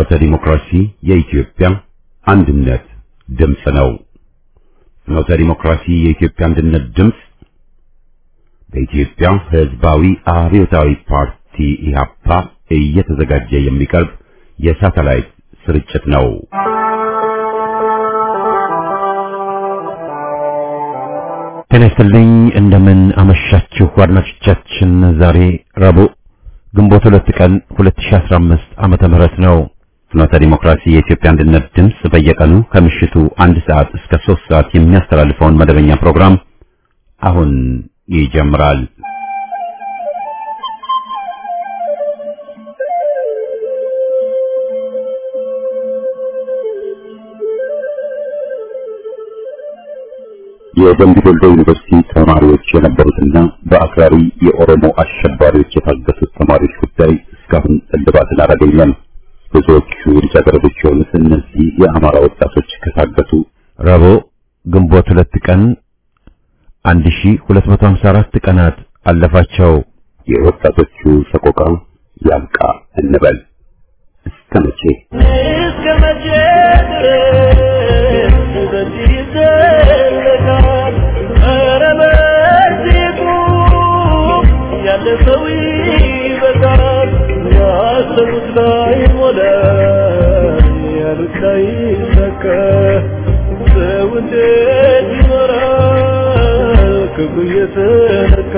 ፍኖተ ዲሞክራሲ የኢትዮጵያ አንድነት ድምፅ ነው። ፍኖተ ዲሞክራሲ የኢትዮጵያ አንድነት ድምፅ በኢትዮጵያ ሕዝባዊ አብዮታዊ ፓርቲ ኢህአፓ እየተዘጋጀ የሚቀርብ የሳተላይት ስርጭት ነው። ጤና ይስጥልኝ። እንደምን አመሻችሁ አድማጮቻችን። ዛሬ ረቡዕ ግንቦት ሁለት ቀን 2015 ዓመተ ምህረት ነው። ፍኖተ ዲሞክራሲ የኢትዮጵያ አንድነት ድምፅ በየቀኑ ከምሽቱ አንድ ሰዓት እስከ ሶስት ሰዓት የሚያስተላልፈውን መደበኛ ፕሮግራም አሁን ይጀምራል። የደምቢ ዶሎ ዩኒቨርሲቲ ተማሪዎች የነበሩትና በአክራሪ የኦሮሞ አሸባሪዎች የታገቱት ተማሪዎች ጉዳይ እስካሁን እልባትን አላገኘም። ብዙዎቹ ልጃገረዶች የሆኑት እነዚህ የአማራ ወጣቶች ከታገቱ ረቡዕ ግንቦት ሁለት ቀን 1254 ቀናት አለፋቸው። የወጣቶቹ ሰቆቃ ያብቃ እንበል። እስከ መቼ እስከ መቼ ድረስ በዚህ ይዘለቃል? ኧረ በዚህ ቁም፣ ያለ ሰው ይበቃል። ያሰቡት ላይ ሞላ፣ ያሉት ላይ ሰካ። ሰው እንዴት ይኖራል ክብሩ እየተነካ?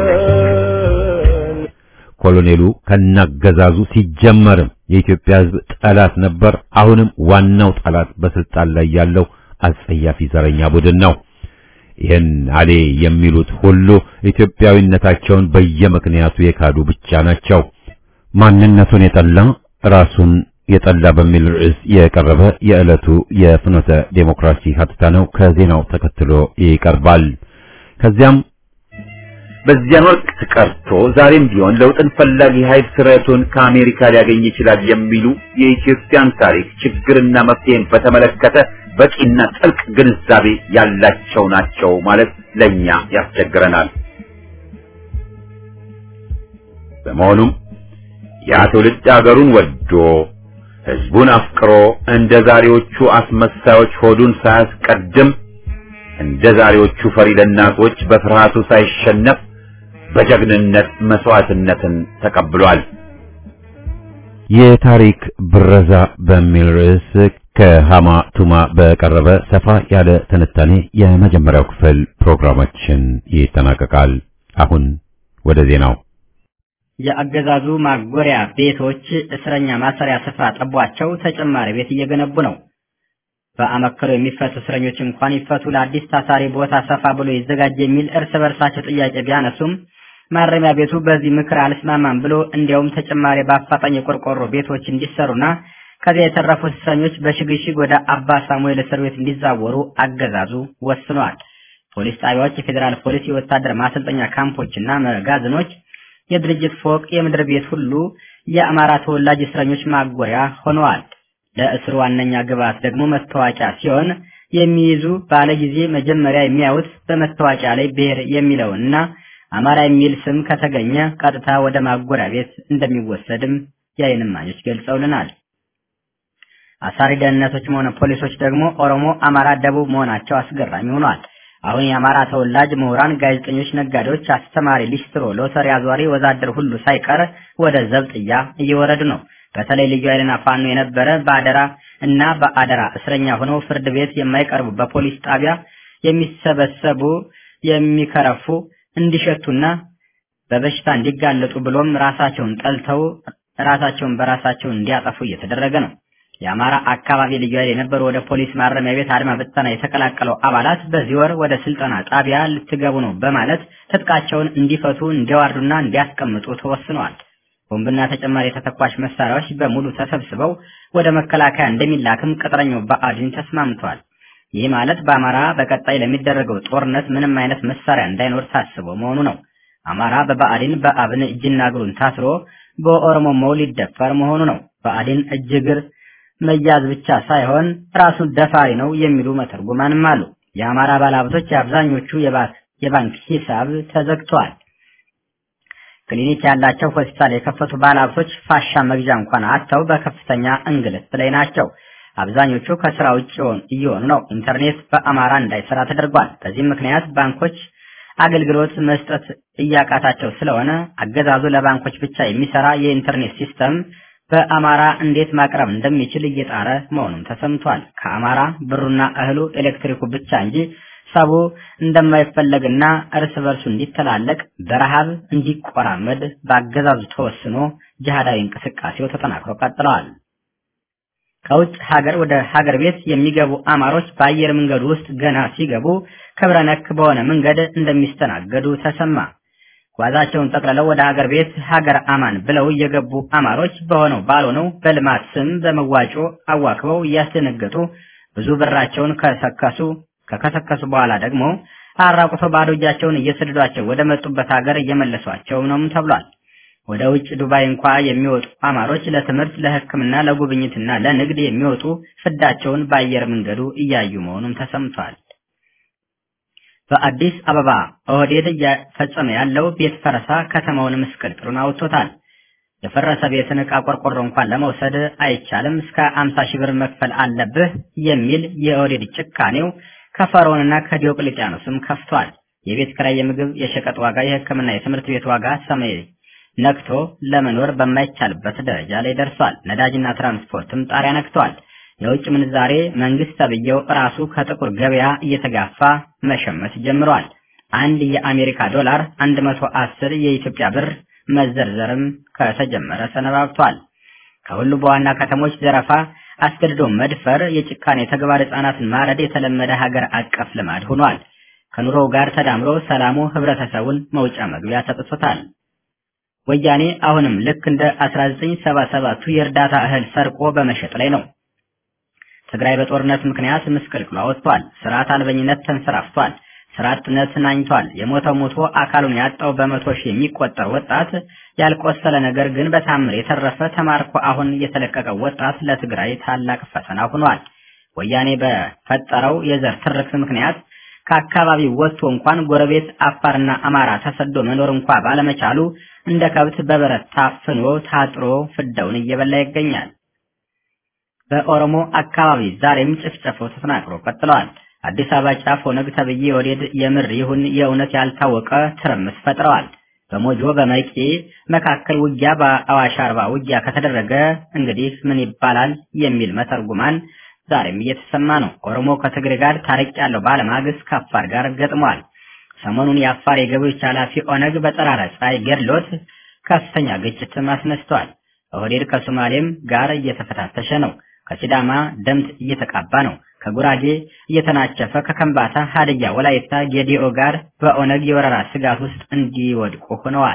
ኮሎኔሉ ከናገዛዙ ሲጀመርም የኢትዮጵያ ሕዝብ ጠላት ነበር። አሁንም ዋናው ጠላት በስልጣን ላይ ያለው አጸያፊ ዘረኛ ቡድን ነው። ይህን አሌ የሚሉት ሁሉ ኢትዮጵያዊነታቸውን በየምክንያቱ የካዱ ብቻ ናቸው። ማንነቱን የጠላ ራሱን የጠላ በሚል ርዕስ የቀረበ የዕለቱ የፍኖተ ዴሞክራሲ ሀተታ ነው። ከዜናው ተከትሎ ይቀርባል። ከዚያም በዚያን ወቅት ቀርቶ ዛሬም ቢሆን ለውጥን ፈላጊ ኃይል ስረቱን ከአሜሪካ ሊያገኝ ይችላል የሚሉ የኢትዮጵያን ታሪክ ችግርና መፍትሄን በተመለከተ በቂና ጥልቅ ግንዛቤ ያላቸው ናቸው ማለት ለኛ ያስቸግረናል። በመሆኑም ያ ትውልድ አገሩን ወዶ ሕዝቡን አፍቅሮ እንደ ዛሬዎቹ አስመሳዮች ሆዱን ሳያስቀድም እንደ ዛሬዎቹ ፈሪ ለናቶች በፍርሃቱ ሳይሸነፍ በጀግንነት መስዋዕትነትን ተቀብሏል። የታሪክ ብረዛ በሚል ርዕስ ከሃማ ቱማ በቀረበ ሰፋ ያለ ትንታኔ የመጀመሪያው ክፍል ፕሮግራማችን ይጠናቀቃል። አሁን ወደ ዜናው። የአገዛዙ ማጎሪያ ቤቶች እስረኛ ማሰሪያ ስፍራ ጠቧቸው ተጨማሪ ቤት እየገነቡ ነው። በአመክሮ የሚፈቱ እስረኞች እንኳን ይፈቱ፣ ለአዲስ ታሳሪ ቦታ ሰፋ ብሎ ይዘጋጅ የሚል እርስ በርሳቸው ጥያቄ ቢያነሱም ማረሚያ ቤቱ በዚህ ምክር አልስማማም ብሎ እንዲያውም ተጨማሪ በአፋጣኝ የቆርቆሮ ቤቶች እንዲሰሩና ከዚያ የተረፉት እስረኞች በሽግሽግ ወደ አባ ሳሙኤል እስር ቤት እንዲዛወሩ አገዛዙ ወስኗል። ፖሊስ ጣቢያዎች፣ የፌዴራል ፖሊስ፣ የወታደር ማሰልጠኛ ካምፖችና መጋዘኖች፣ የድርጅት ፎቅ፣ የምድር ቤት ሁሉ የአማራ ተወላጅ እስረኞች ማጎሪያ ሆነዋል። ለእስሩ ዋነኛ ግብዓት ደግሞ መታወቂያ ሲሆን የሚይዙ ባለ ጊዜ መጀመሪያ የሚያዩት በመታወቂያ ላይ ብሔር የሚለውንና አማራ የሚል ስም ከተገኘ ቀጥታ ወደ ማጎሪያ ቤት እንደሚወሰድም የዓይን እማኞች ገልጸውልናል። አሳሪ ደህንነቶችም ሆነ ፖሊሶች ደግሞ ኦሮሞ፣ አማራ፣ ደቡብ መሆናቸው አስገራሚ ሆኗል። አሁን የአማራ ተወላጅ ምሁራን፣ ጋዜጠኞች፣ ነጋዴዎች፣ አስተማሪ፣ ሊስትሮ፣ ሎተሪ አዟሪ፣ ወዛደር ሁሉ ሳይቀር ወደ ዘብጥያ እየወረዱ ነው። በተለይ ልዩ ኃይልና ፋኖ የነበረ በአደራ እና በአደራ እስረኛ ሆነው ፍርድ ቤት የማይቀርቡ በፖሊስ ጣቢያ የሚሰበሰቡ የሚከረፉ እንዲሸቱና በበሽታ እንዲጋለጡ ብሎም ራሳቸውን ጠልተው ራሳቸውን በራሳቸው እንዲያጠፉ እየተደረገ ነው። የአማራ አካባቢ ልዩ ኃይል የነበሩ ወደ ፖሊስ ማረሚያ ቤት አድማ ብተና የተቀላቀለው አባላት በዚህ ወር ወደ ስልጠና ጣቢያ ልትገቡ ነው በማለት ትጥቃቸውን እንዲፈቱ እንዲያዋርዱና እንዲያስቀምጡ ተወስነዋል። ቦምብና ተጨማሪ የተተኳሽ መሳሪያዎች በሙሉ ተሰብስበው ወደ መከላከያ እንደሚላክም ቅጥረኛው ብአዴን ተስማምቷል። ይህ ማለት በአማራ በቀጣይ ለሚደረገው ጦርነት ምንም አይነት መሳሪያ እንዳይኖር ታስቦ መሆኑ ነው። አማራ በብአዴን በአብን እጅና እግሩን ታስሮ በኦሮሞ መው ሊደፈር መሆኑ ነው። ብአዴን እጅ እግር መያዝ ብቻ ሳይሆን ራሱን ደፋሪ ነው የሚሉ መተርጉማንም አሉ። የአማራ ባለሀብቶች የአብዛኞቹ የባንክ ሂሳብ ተዘግቷል። ክሊኒክ ያላቸው ሆስፒታል የከፈቱ ባለሀብቶች ፋሻ መግዣ እንኳን አጥተው በከፍተኛ እንግልት ላይ ናቸው። አብዛኞቹ ከስራ ውጭ እየሆኑ ነው። ኢንተርኔት በአማራ እንዳይሰራ ተደርጓል። በዚህም ምክንያት ባንኮች አገልግሎት መስጠት እያቃታቸው ስለሆነ አገዛዙ ለባንኮች ብቻ የሚሰራ የኢንተርኔት ሲስተም በአማራ እንዴት ማቅረብ እንደሚችል እየጣረ መሆኑም ተሰምቷል። ከአማራ ብሩና እህሉ ኤሌክትሪኩ ብቻ እንጂ ሰቡ እንደማይፈለግና እርስ በርሱ እንዲተላለቅ በረሃብ እንዲቆራመድ በአገዛዙ ተወስኖ ጅሃዳዊ እንቅስቃሴው ተጠናክሮ ቀጥለዋል። ከውጭ ሀገር ወደ ሀገር ቤት የሚገቡ አማሮች በአየር መንገዱ ውስጥ ገና ሲገቡ ክብረ ነክ በሆነ መንገድ እንደሚስተናገዱ ተሰማ። ጓዛቸውን ጠቅልለው ወደ ሀገር ቤት ሀገር አማን ብለው የገቡ አማሮች በሆነው ባልሆነው በልማት ስም በመዋጮ አዋክበው እያስደነገጡ ብዙ ብራቸውን ከሰከሱ ከከሰከሱ በኋላ ደግሞ አራቁተው ባዶ እጃቸውን እየሰደዷቸው ወደ መጡበት ሀገር እየመለሷቸው ነውም ተብሏል። ወደ ውጭ ዱባይ እንኳ የሚወጡ አማሮች ለትምህርት፣ ለሕክምና፣ ለጉብኝትና ለንግድ የሚወጡ ፍዳቸውን በአየር መንገዱ እያዩ መሆኑም ተሰምቷል። በአዲስ አበባ ኦህዴድ እየፈጸመ ያለው ቤት ፈረሳ ከተማውን ምስቅልቅሉን አውጥቶታል። የፈረሰ ቤትን ዕቃ ቆርቆሮ እንኳን ለመውሰድ አይቻልም፣ እስከ አምሳ ሺህ ብር መክፈል አለብህ የሚል የኦህዴድ ጭካኔው ከፈርዖንና ከዲዮቅልጥያኖስም ከፍቷል። የቤት ኪራይ፣ የምግብ፣ የሸቀጥ ዋጋ፣ የሕክምና፣ የትምህርት ቤት ዋጋ ሰማይ ነክቶ ለመኖር በማይቻልበት ደረጃ ላይ ደርሷል። ነዳጅና ትራንስፖርትም ጣሪያ ነክቷል። የውጭ ምንዛሬ መንግስት ተብዬው ራሱ ከጥቁር ገበያ እየተጋፋ መሸመት ጀምሯል። አንድ የአሜሪካ ዶላር 110 የኢትዮጵያ ብር መዘርዘርም ከተጀመረ ሰነባብቷል። ከሁሉ በዋና ከተሞች ዘረፋ፣ አስገድዶ መድፈር፣ የጭካኔ ተግባር፣ ህጻናትን ማረድ የተለመደ ሀገር አቀፍ ልማድ ሆኗል። ከኑሮው ጋር ተዳምሮ ሰላሙ ህብረተሰቡን መውጫ መግቢያ ሰጥቶታል። ወያኔ አሁንም ልክ እንደ 1977ቱ የእርዳታ እህል ሰርቆ በመሸጥ ላይ ነው። ትግራይ በጦርነት ምክንያት ምስቅልቅሏ ወጥቷል። ስርዓት አልበኝነት ተንሰራፍቷል። ስራ አጥነት ናኝቷል። የሞተው ሞቶ አካሉን ያጣው በመቶ ሺህ የሚቆጠር ወጣት ያልቆሰለ ነገር ግን በታምር የተረፈ ተማርኮ አሁን የተለቀቀው ወጣት ለትግራይ ታላቅ ፈተና ሆኗል። ወያኔ በፈጠረው የዘር ትርክት ምክንያት ከአካባቢው ወጥቶ እንኳን ጎረቤት አፋርና አማራ ተሰዶ መኖር እንኳ ባለመቻሉ እንደ ከብት በበረት ታፍኖ ታጥሮ ፍዳውን እየበላ ይገኛል። በኦሮሞ አካባቢ ዛሬም ጭፍጨፋው ተጠናክሮ ቀጥለዋል። አዲስ አበባ ጫፍ ኦነግ ተብዬ ወዴድ የምር ይሁን የእውነት ያልታወቀ ትርምስ ፈጥረዋል። በሞጆ በመቂ መካከል ውጊያ፣ በአዋሽ አርባ ውጊያ ከተደረገ እንግዲህ ምን ይባላል የሚል መተርጉማን ዛሬም እየተሰማ ነው። ኦሮሞ ከትግሬ ጋር ታሪቅ ያለው ባለማግስት ከአፋር ጋር ገጥሟል። ሰሞኑን የአፋር የገቢዎች ኃላፊ ኦነግ በጠራራ ፀሐይ ገድሎት ከፍተኛ ግጭትም አስነስቷል። ኦህዴድ ከሶማሌም ጋር እየተፈታተሸ ነው። ከሲዳማ ደምት እየተቃባ ነው። ከጉራጌ እየተናቸፈ ከከምባታ፣ ሀድያ፣ ወላይታ፣ ጌዲኦ ጋር በኦነግ የወረራ ስጋት ውስጥ እንዲወድቁ ሆነዋል።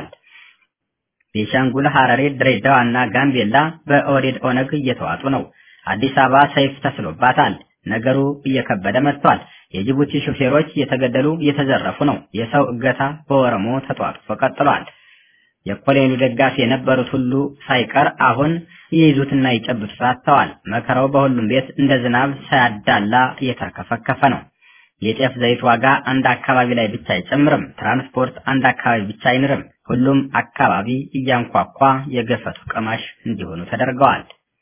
ቤሻንጉል፣ ሐረሬ፣ ድሬዳዋ እና ጋምቤላ በኦህዴድ ኦነግ እየተዋጡ ነው። አዲስ አበባ ሰይፍ ተስሎባታል። ነገሩ እየከበደ መጥቷል። የጅቡቲ ሹፌሮች እየተገደሉ እየተዘረፉ ነው። የሰው እገታ በኦሮሞ ተጧጥፎ ቀጥሏል። የኮሎኔሉ ደጋፊ የነበሩት ሁሉ ሳይቀር አሁን ይይዙትና ይጨብጡት አጥተዋል። መከራው በሁሉም ቤት እንደ ዝናብ ሳያዳላ እየተከፈከፈ ነው። የጤፍ ዘይት ዋጋ አንድ አካባቢ ላይ ብቻ አይጨምርም። ትራንስፖርት አንድ አካባቢ ብቻ አይንርም። ሁሉም አካባቢ እያንኳኳ የገፈቱ ቀማሽ እንዲሆኑ ተደርገዋል።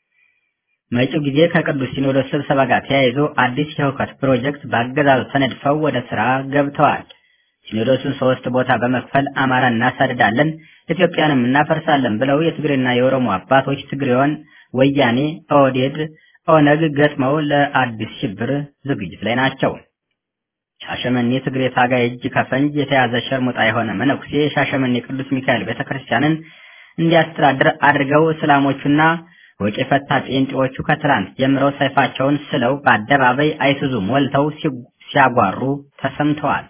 መጪው ጊዜ ከቅዱስ ሲኖዶስ ስብሰባ ጋር ተያይዞ አዲስ የህውከት ፕሮጀክት በአገዛዙ ተነድፈው ወደ ስራ ገብተዋል። ሲኖዶሱን ሶስት ቦታ በመክፈል አማራ እናሳድዳለን፣ ኢትዮጵያንም እናፈርሳለን ብለው የትግሬና የኦሮሞ አባቶች ትግሬውን ወያኔ፣ ኦህዴድ፣ ኦነግ ገጥመው ለአዲስ ሽብር ዝግጅት ላይ ናቸው። ሻሸመኔ ትግሬ ታጋይ እጅ ከፈንጅ የተያዘ ሸርሙጣ የሆነ መነኩሴ የሻሸመኔ ቅዱስ ሚካኤል ቤተክርስቲያንን እንዲያስተዳድር አድርገው እስላሞቹና ወጪ ፈታ ጴንጤዎቹ ከትላንት ጀምረው ሰይፋቸውን ስለው በአደባባይ አይሱዙ ሞልተው ሲያጓሩ ተሰምተዋል።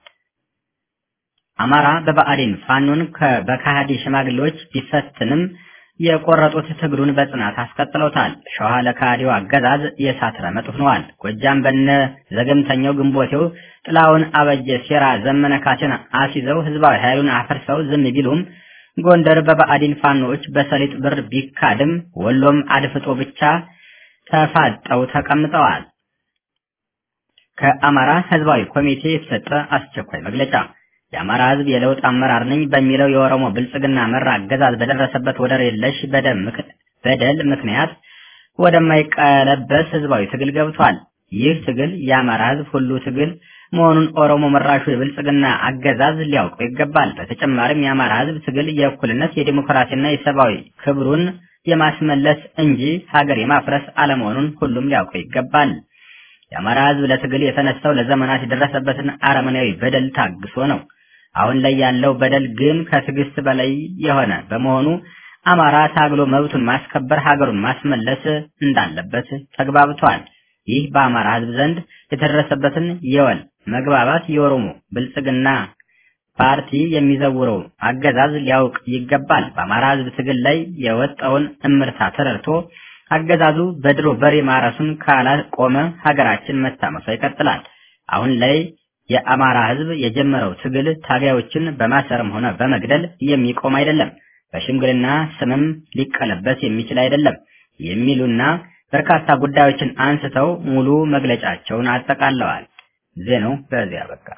አማራ በብአዴን ፋኖን በካሃዲ ሽማግሌዎች ቢፈትንም የቆረጡት ትግሉን በጽናት አስቀጥለውታል። ሸዋ ለካሃዲው አገዛዝ የእሳት ረመጥ ሆነዋል። ጎጃም በነ ዘገምተኛው ግንቦቴው ጥላውን አበጀ ሴራ ዘመነ ካሴን አስይዘው ህዝባዊ ኃይሉን አፈርሰው ዝም ቢሉም ጎንደር በብአዴን ፋኖዎች በሰሊጥ ብር ቢካድም ወሎም አድፍጦ ብቻ ተፋጠው ተቀምጠዋል። ከአማራ ህዝባዊ ኮሚቴ የተሰጠ አስቸኳይ መግለጫ የአማራ ህዝብ የለውጥ አመራር ነኝ በሚለው የኦሮሞ ብልጽግና መራ አገዛዝ በደረሰበት ወደር የለሽ በደል ምክንያት ወደማይቀለበስ ህዝባዊ ትግል ገብቷል። ይህ ትግል የአማራ ህዝብ ሁሉ ትግል መሆኑን ኦሮሞ መራሹ የብልጽግና አገዛዝ ሊያውቀው ይገባል። በተጨማሪም የአማራ ህዝብ ትግል የእኩልነት የዲሞክራሲና የሰብአዊ ክብሩን የማስመለስ እንጂ ሀገር የማፍረስ አለመሆኑን ሁሉም ሊያውቀው ይገባል። የአማራ ህዝብ ለትግል የተነሳው ለዘመናት የደረሰበትን አረመናዊ በደል ታግሶ ነው። አሁን ላይ ያለው በደል ግን ከትዕግስት በላይ የሆነ በመሆኑ አማራ ታግሎ መብቱን ማስከበር ሀገሩን ማስመለስ እንዳለበት ተግባብቷል። ይህ በአማራ ህዝብ ዘንድ የተደረሰበትን የወል መግባባት የኦሮሞ ብልጽግና ፓርቲ የሚዘውረው አገዛዝ ሊያውቅ ይገባል። በአማራ ህዝብ ትግል ላይ የወጣውን እምርታ ተረድቶ አገዛዙ በድሮ በሬ ማረሱን ካላቆመ ሀገራችን መታመሷ ይቀጥላል። አሁን ላይ የአማራ ህዝብ የጀመረው ትግል ታጋዮችን በማሰርም ሆነ በመግደል የሚቆም አይደለም፣ በሽምግልና ስምም ሊቀለበስ የሚችል አይደለም የሚሉና በርካታ ጉዳዮችን አንስተው ሙሉ መግለጫቸውን አጠቃለዋል። ዜናው በዚያ በቃ።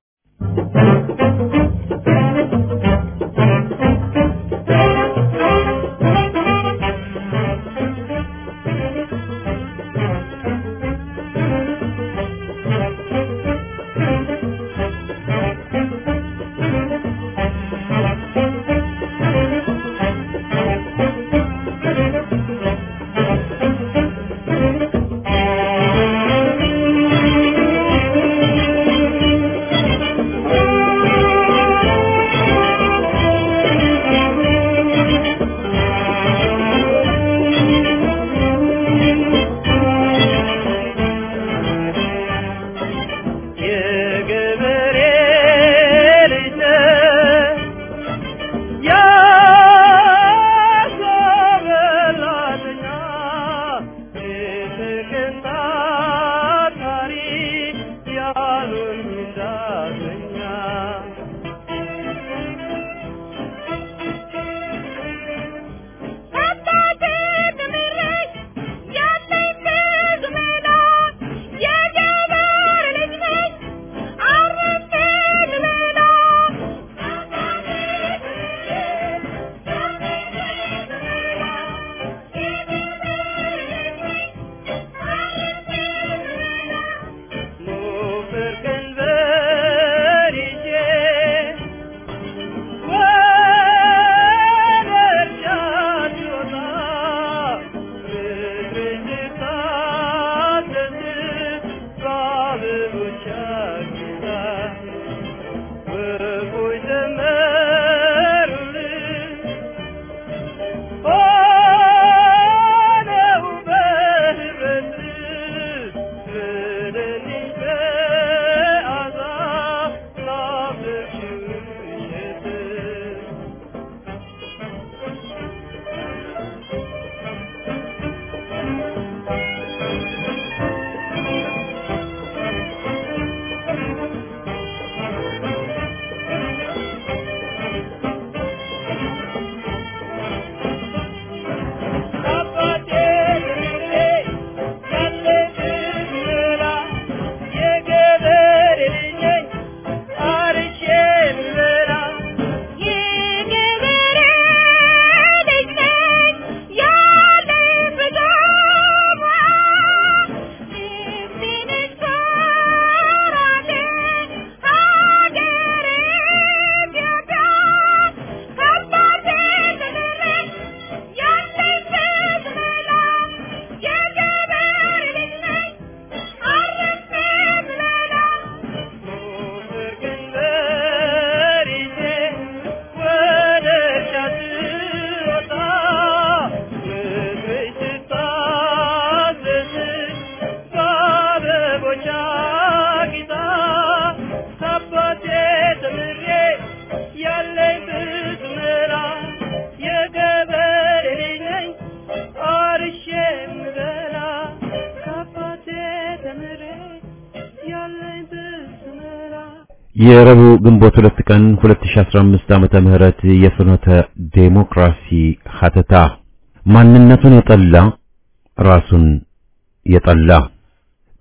የረቡዕ ግንቦት ሁለት ቀን 2015 ዓመተ ምህረት የፍኖተ ዴሞክራሲ ሀተታ ማንነቱን የጠላ ራሱን የጠላ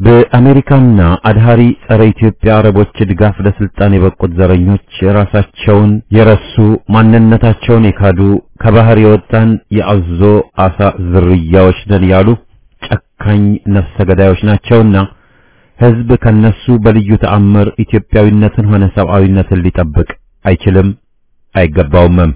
በአሜሪካና አድሃሪ ጸረ ኢትዮጵያ አረቦች ድጋፍ ለስልጣን የበቁት ዘረኞች ራሳቸውን የረሱ ማንነታቸውን የካዱ ከባህር የወጣን የአዞ አሳ ዝርያዎች ነን ያሉ ጨካኝ ነፍሰ ገዳዮች ናቸውና ሕዝብ ከነሱ በልዩ ተአምር ኢትዮጵያዊነትን ሆነ ሰብአዊነትን ሊጠብቅ አይችልም፣ አይገባውምም።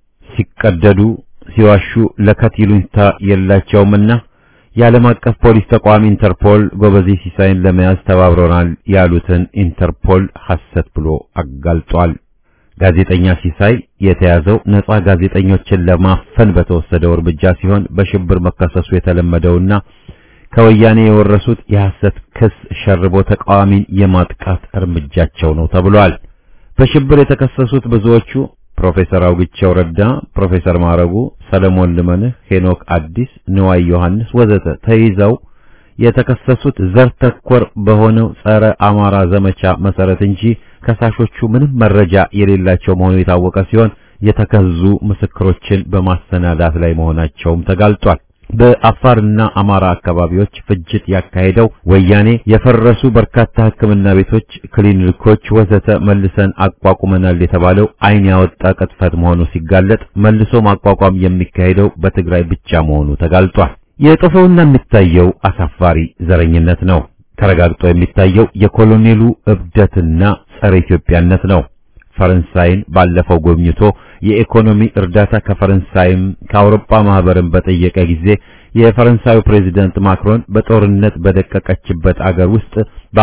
ሲቀደዱ ሲዋሹ ለከት ይሉኝታ የላቸውምና የዓለም አቀፍ ፖሊስ ተቋም ኢንተርፖል ጎበዜ ሲሳይን ለመያዝ ተባብረናል ያሉትን ኢንተርፖል ሐሰት ብሎ አጋልጧል። ጋዜጠኛ ሲሳይ የተያዘው ነጻ ጋዜጠኞችን ለማፈን በተወሰደው እርምጃ ሲሆን በሽብር መከሰሱ የተለመደውና ከወያኔ የወረሱት የሐሰት ክስ ሸርቦ ተቃዋሚን የማጥቃት እርምጃቸው ነው ተብሏል። በሽብር የተከሰሱት ብዙዎቹ ፕሮፌሰር አውግቸው ረዳ፣ ፕሮፌሰር ማረጉ፣ ሰለሞን ልመንህ፣ ሄኖክ አዲስ፣ ንዋይ ዮሐንስ ወዘተ ተይዘው የተከሰሱት ዘር ተኮር በሆነው ጸረ አማራ ዘመቻ መሰረት እንጂ ከሳሾቹ ምንም መረጃ የሌላቸው መሆኑ የታወቀ ሲሆን የተከዙ ምስክሮችን በማሰናዳት ላይ መሆናቸውም ተጋልጧል። በአፋርና አማራ አካባቢዎች ፍጅት ያካሄደው ወያኔ የፈረሱ በርካታ ሕክምና ቤቶች፣ ክሊኒኮች ወዘተ መልሰን አቋቁመናል የተባለው ዓይን ያወጣ ቅጥፈት መሆኑ ሲጋለጥ መልሶ ማቋቋም የሚካሄደው በትግራይ ብቻ መሆኑ ተጋልጧል። የጦፈውና የሚታየው አሳፋሪ ዘረኝነት ነው። ተረጋግጦ የሚታየው የኮሎኔሉ እብደትና ጸረ ኢትዮጵያነት ነው። ፈረንሳይን ባለፈው ጎብኝቶ የኢኮኖሚ እርዳታ ከፈረንሳይም ከአውሮፓ ማህበርን በጠየቀ ጊዜ የፈረንሳዩ ፕሬዚደንት ማክሮን በጦርነት በደቀቀችበት አገር ውስጥ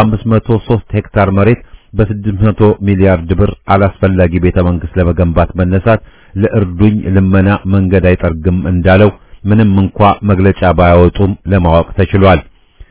በ503 ሄክታር መሬት በ600 ሚሊያርድ ብር አላስፈላጊ ቤተ መንግስት ለመገንባት መነሳት ለእርዱኝ ልመና መንገድ አይጠርግም እንዳለው ምንም እንኳ መግለጫ ባያወጡም ለማወቅ ተችሏል።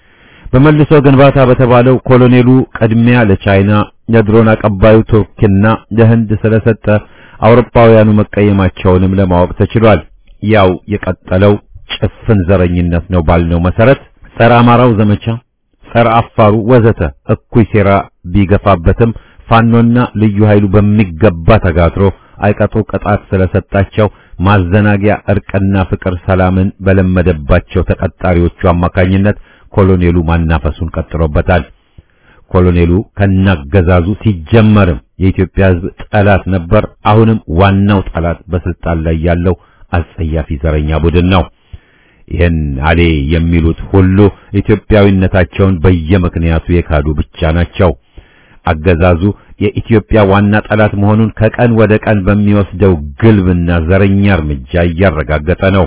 በመልሶ ግንባታ በተባለው ኮሎኔሉ ቅድሚያ ለቻይና የድሮን አቀባዩ ቱርክና ለህንድ ስለሰጠ አውሮፓውያኑ መቀየማቸውንም ለማወቅ ተችሏል። ያው የቀጠለው ጭፍን ዘረኝነት ነው ባልነው መሰረት ጸረ አማራው ዘመቻ፣ ጸረ አፋሩ ወዘተ እኩይ ሴራ ቢገፋበትም ፋኖና ልዩ ኃይሉ በሚገባ ተጋትሮ አይቀጡ ቅጣት ስለሰጣቸው ማዘናጊያ እርቅና ፍቅር ሰላምን በለመደባቸው ተቀጣሪዎቹ አማካኝነት ኮሎኔሉ ማናፈሱን ቀጥሎበታል። ኮሎኔሉ ከናገዛዙ ሲጀመርም የኢትዮጵያ ሕዝብ ጠላት ነበር። አሁንም ዋናው ጠላት በስልጣን ላይ ያለው አጸያፊ ዘረኛ ቡድን ነው። ይህን አሌ የሚሉት ሁሉ ኢትዮጵያዊነታቸውን በየምክንያቱ የካዱ ብቻ ናቸው። አገዛዙ የኢትዮጵያ ዋና ጠላት መሆኑን ከቀን ወደ ቀን በሚወስደው ግልብና ዘረኛ እርምጃ እያረጋገጠ ነው።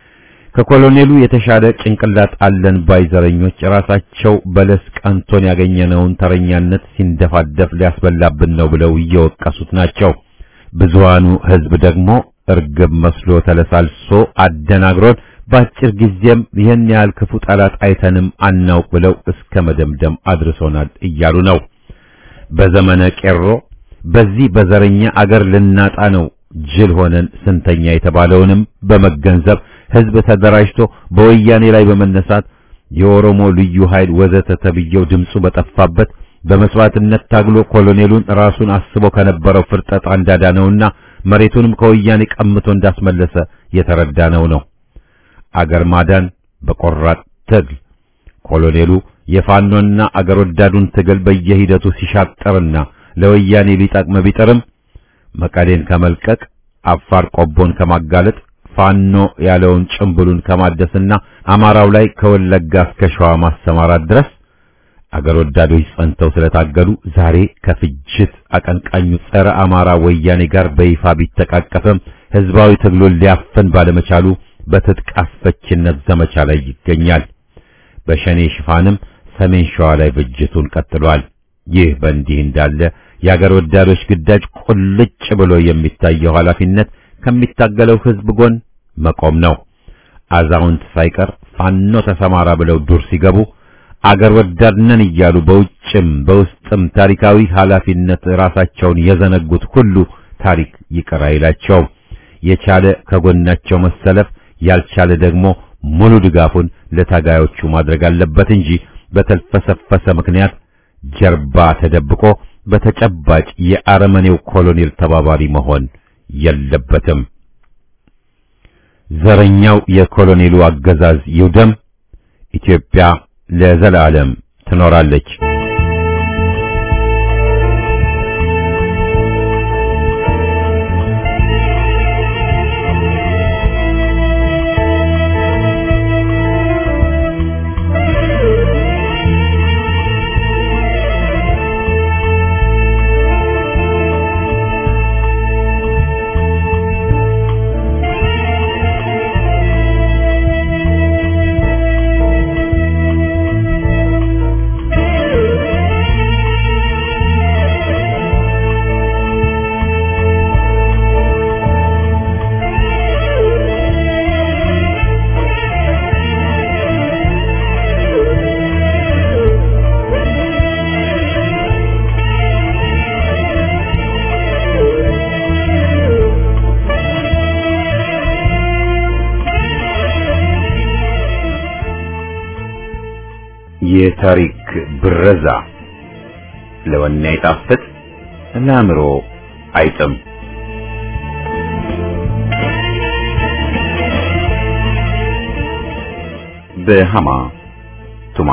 ከኮሎኔሉ የተሻለ ጭንቅላት አለን ባይ ዘረኞች ራሳቸው በለስ ቀንቶን ያገኘነውን ተረኛነት ሲንደፋደፍ ሊያስበላብን ነው ብለው እየወቀሱት ናቸው። ብዙሃኑ ሕዝብ ደግሞ እርግብ መስሎ ተለሳልሶ አደናግሮን በአጭር ጊዜም ይህን ያህል ክፉ ጠላት አይተንም አናውቅ ብለው እስከ መደምደም አድርሶናል እያሉ ነው። በዘመነ ቄሮ በዚህ በዘረኛ አገር ልናጣ ነው ጅል ሆነን ስንተኛ የተባለውንም በመገንዘብ ሕዝብ ተደራጅቶ በወያኔ ላይ በመነሳት የኦሮሞ ልዩ ኃይል ወዘተ ተብየው ድምፁ በጠፋበት በመስዋዕትነት ታግሎ ኮሎኔሉን ራሱን አስቦ ከነበረው ፍርጠጣ እንዳዳነውና መሬቱንም ከወያኔ ቀምቶ እንዳስመለሰ የተረዳነው ነው። አገር ማዳን በቆራጥ ትግል ኮሎኔሉ የፋኖና አገር ወዳዱን ትግል በየሂደቱ ሲሻጠርና ለወያኔ ሊጠቅም ቢጥርም መቀሌን ከመልቀቅ አፋር ቆቦን ከማጋለጥ ፋኖ ያለውን ጭምብሉን ከማደስና አማራው ላይ ከወለጋ እስከ ሸዋ ማሰማራት ድረስ አገር ወዳዶች ጸንተው ስለታገሉ ዛሬ ከፍጅት አቀንቃኙ ጸረ አማራ ወያኔ ጋር በይፋ ቢተቃቀፍም ህዝባዊ ትግሉን ሊያፈን ባለመቻሉ በትጥቅ አስፈችነት ዘመቻ ላይ ይገኛል። በሸኔ ሽፋንም ሰሜን ሸዋ ላይ ፍጅቱን ቀጥሏል። ይህ በእንዲህ እንዳለ የአገር ወዳዶች ግዳጅ ቁልጭ ብሎ የሚታየው ኃላፊነት ከሚታገለው ህዝብ ጎን መቆም ነው። አዛውንት ሳይቀር ፋኖ ተሰማራ ብለው ዱር ሲገቡ አገር ወዳድ ነን እያሉ በውጭም በውስጥም ታሪካዊ ኃላፊነት ራሳቸውን የዘነጉት ሁሉ ታሪክ ይቅር አይላቸውም። የቻለ ከጎናቸው መሰለፍ፣ ያልቻለ ደግሞ ሙሉ ድጋፉን ለታጋዮቹ ማድረግ አለበት እንጂ በተልፈሰፈሰ ምክንያት ጀርባ ተደብቆ በተጨባጭ የአረመኔው ኮሎኔል ተባባሪ መሆን የለበትም። ዘረኛው የኮሎኔሉ አገዛዝ ይውደም። ኢትዮጵያ ለዘላለም ትኖር። ትኖራለች። የታሪክ ብረዛ ለወኔ አይጣፍጥ፣ ለአእምሮ አይጥም። በሃማ ቱማ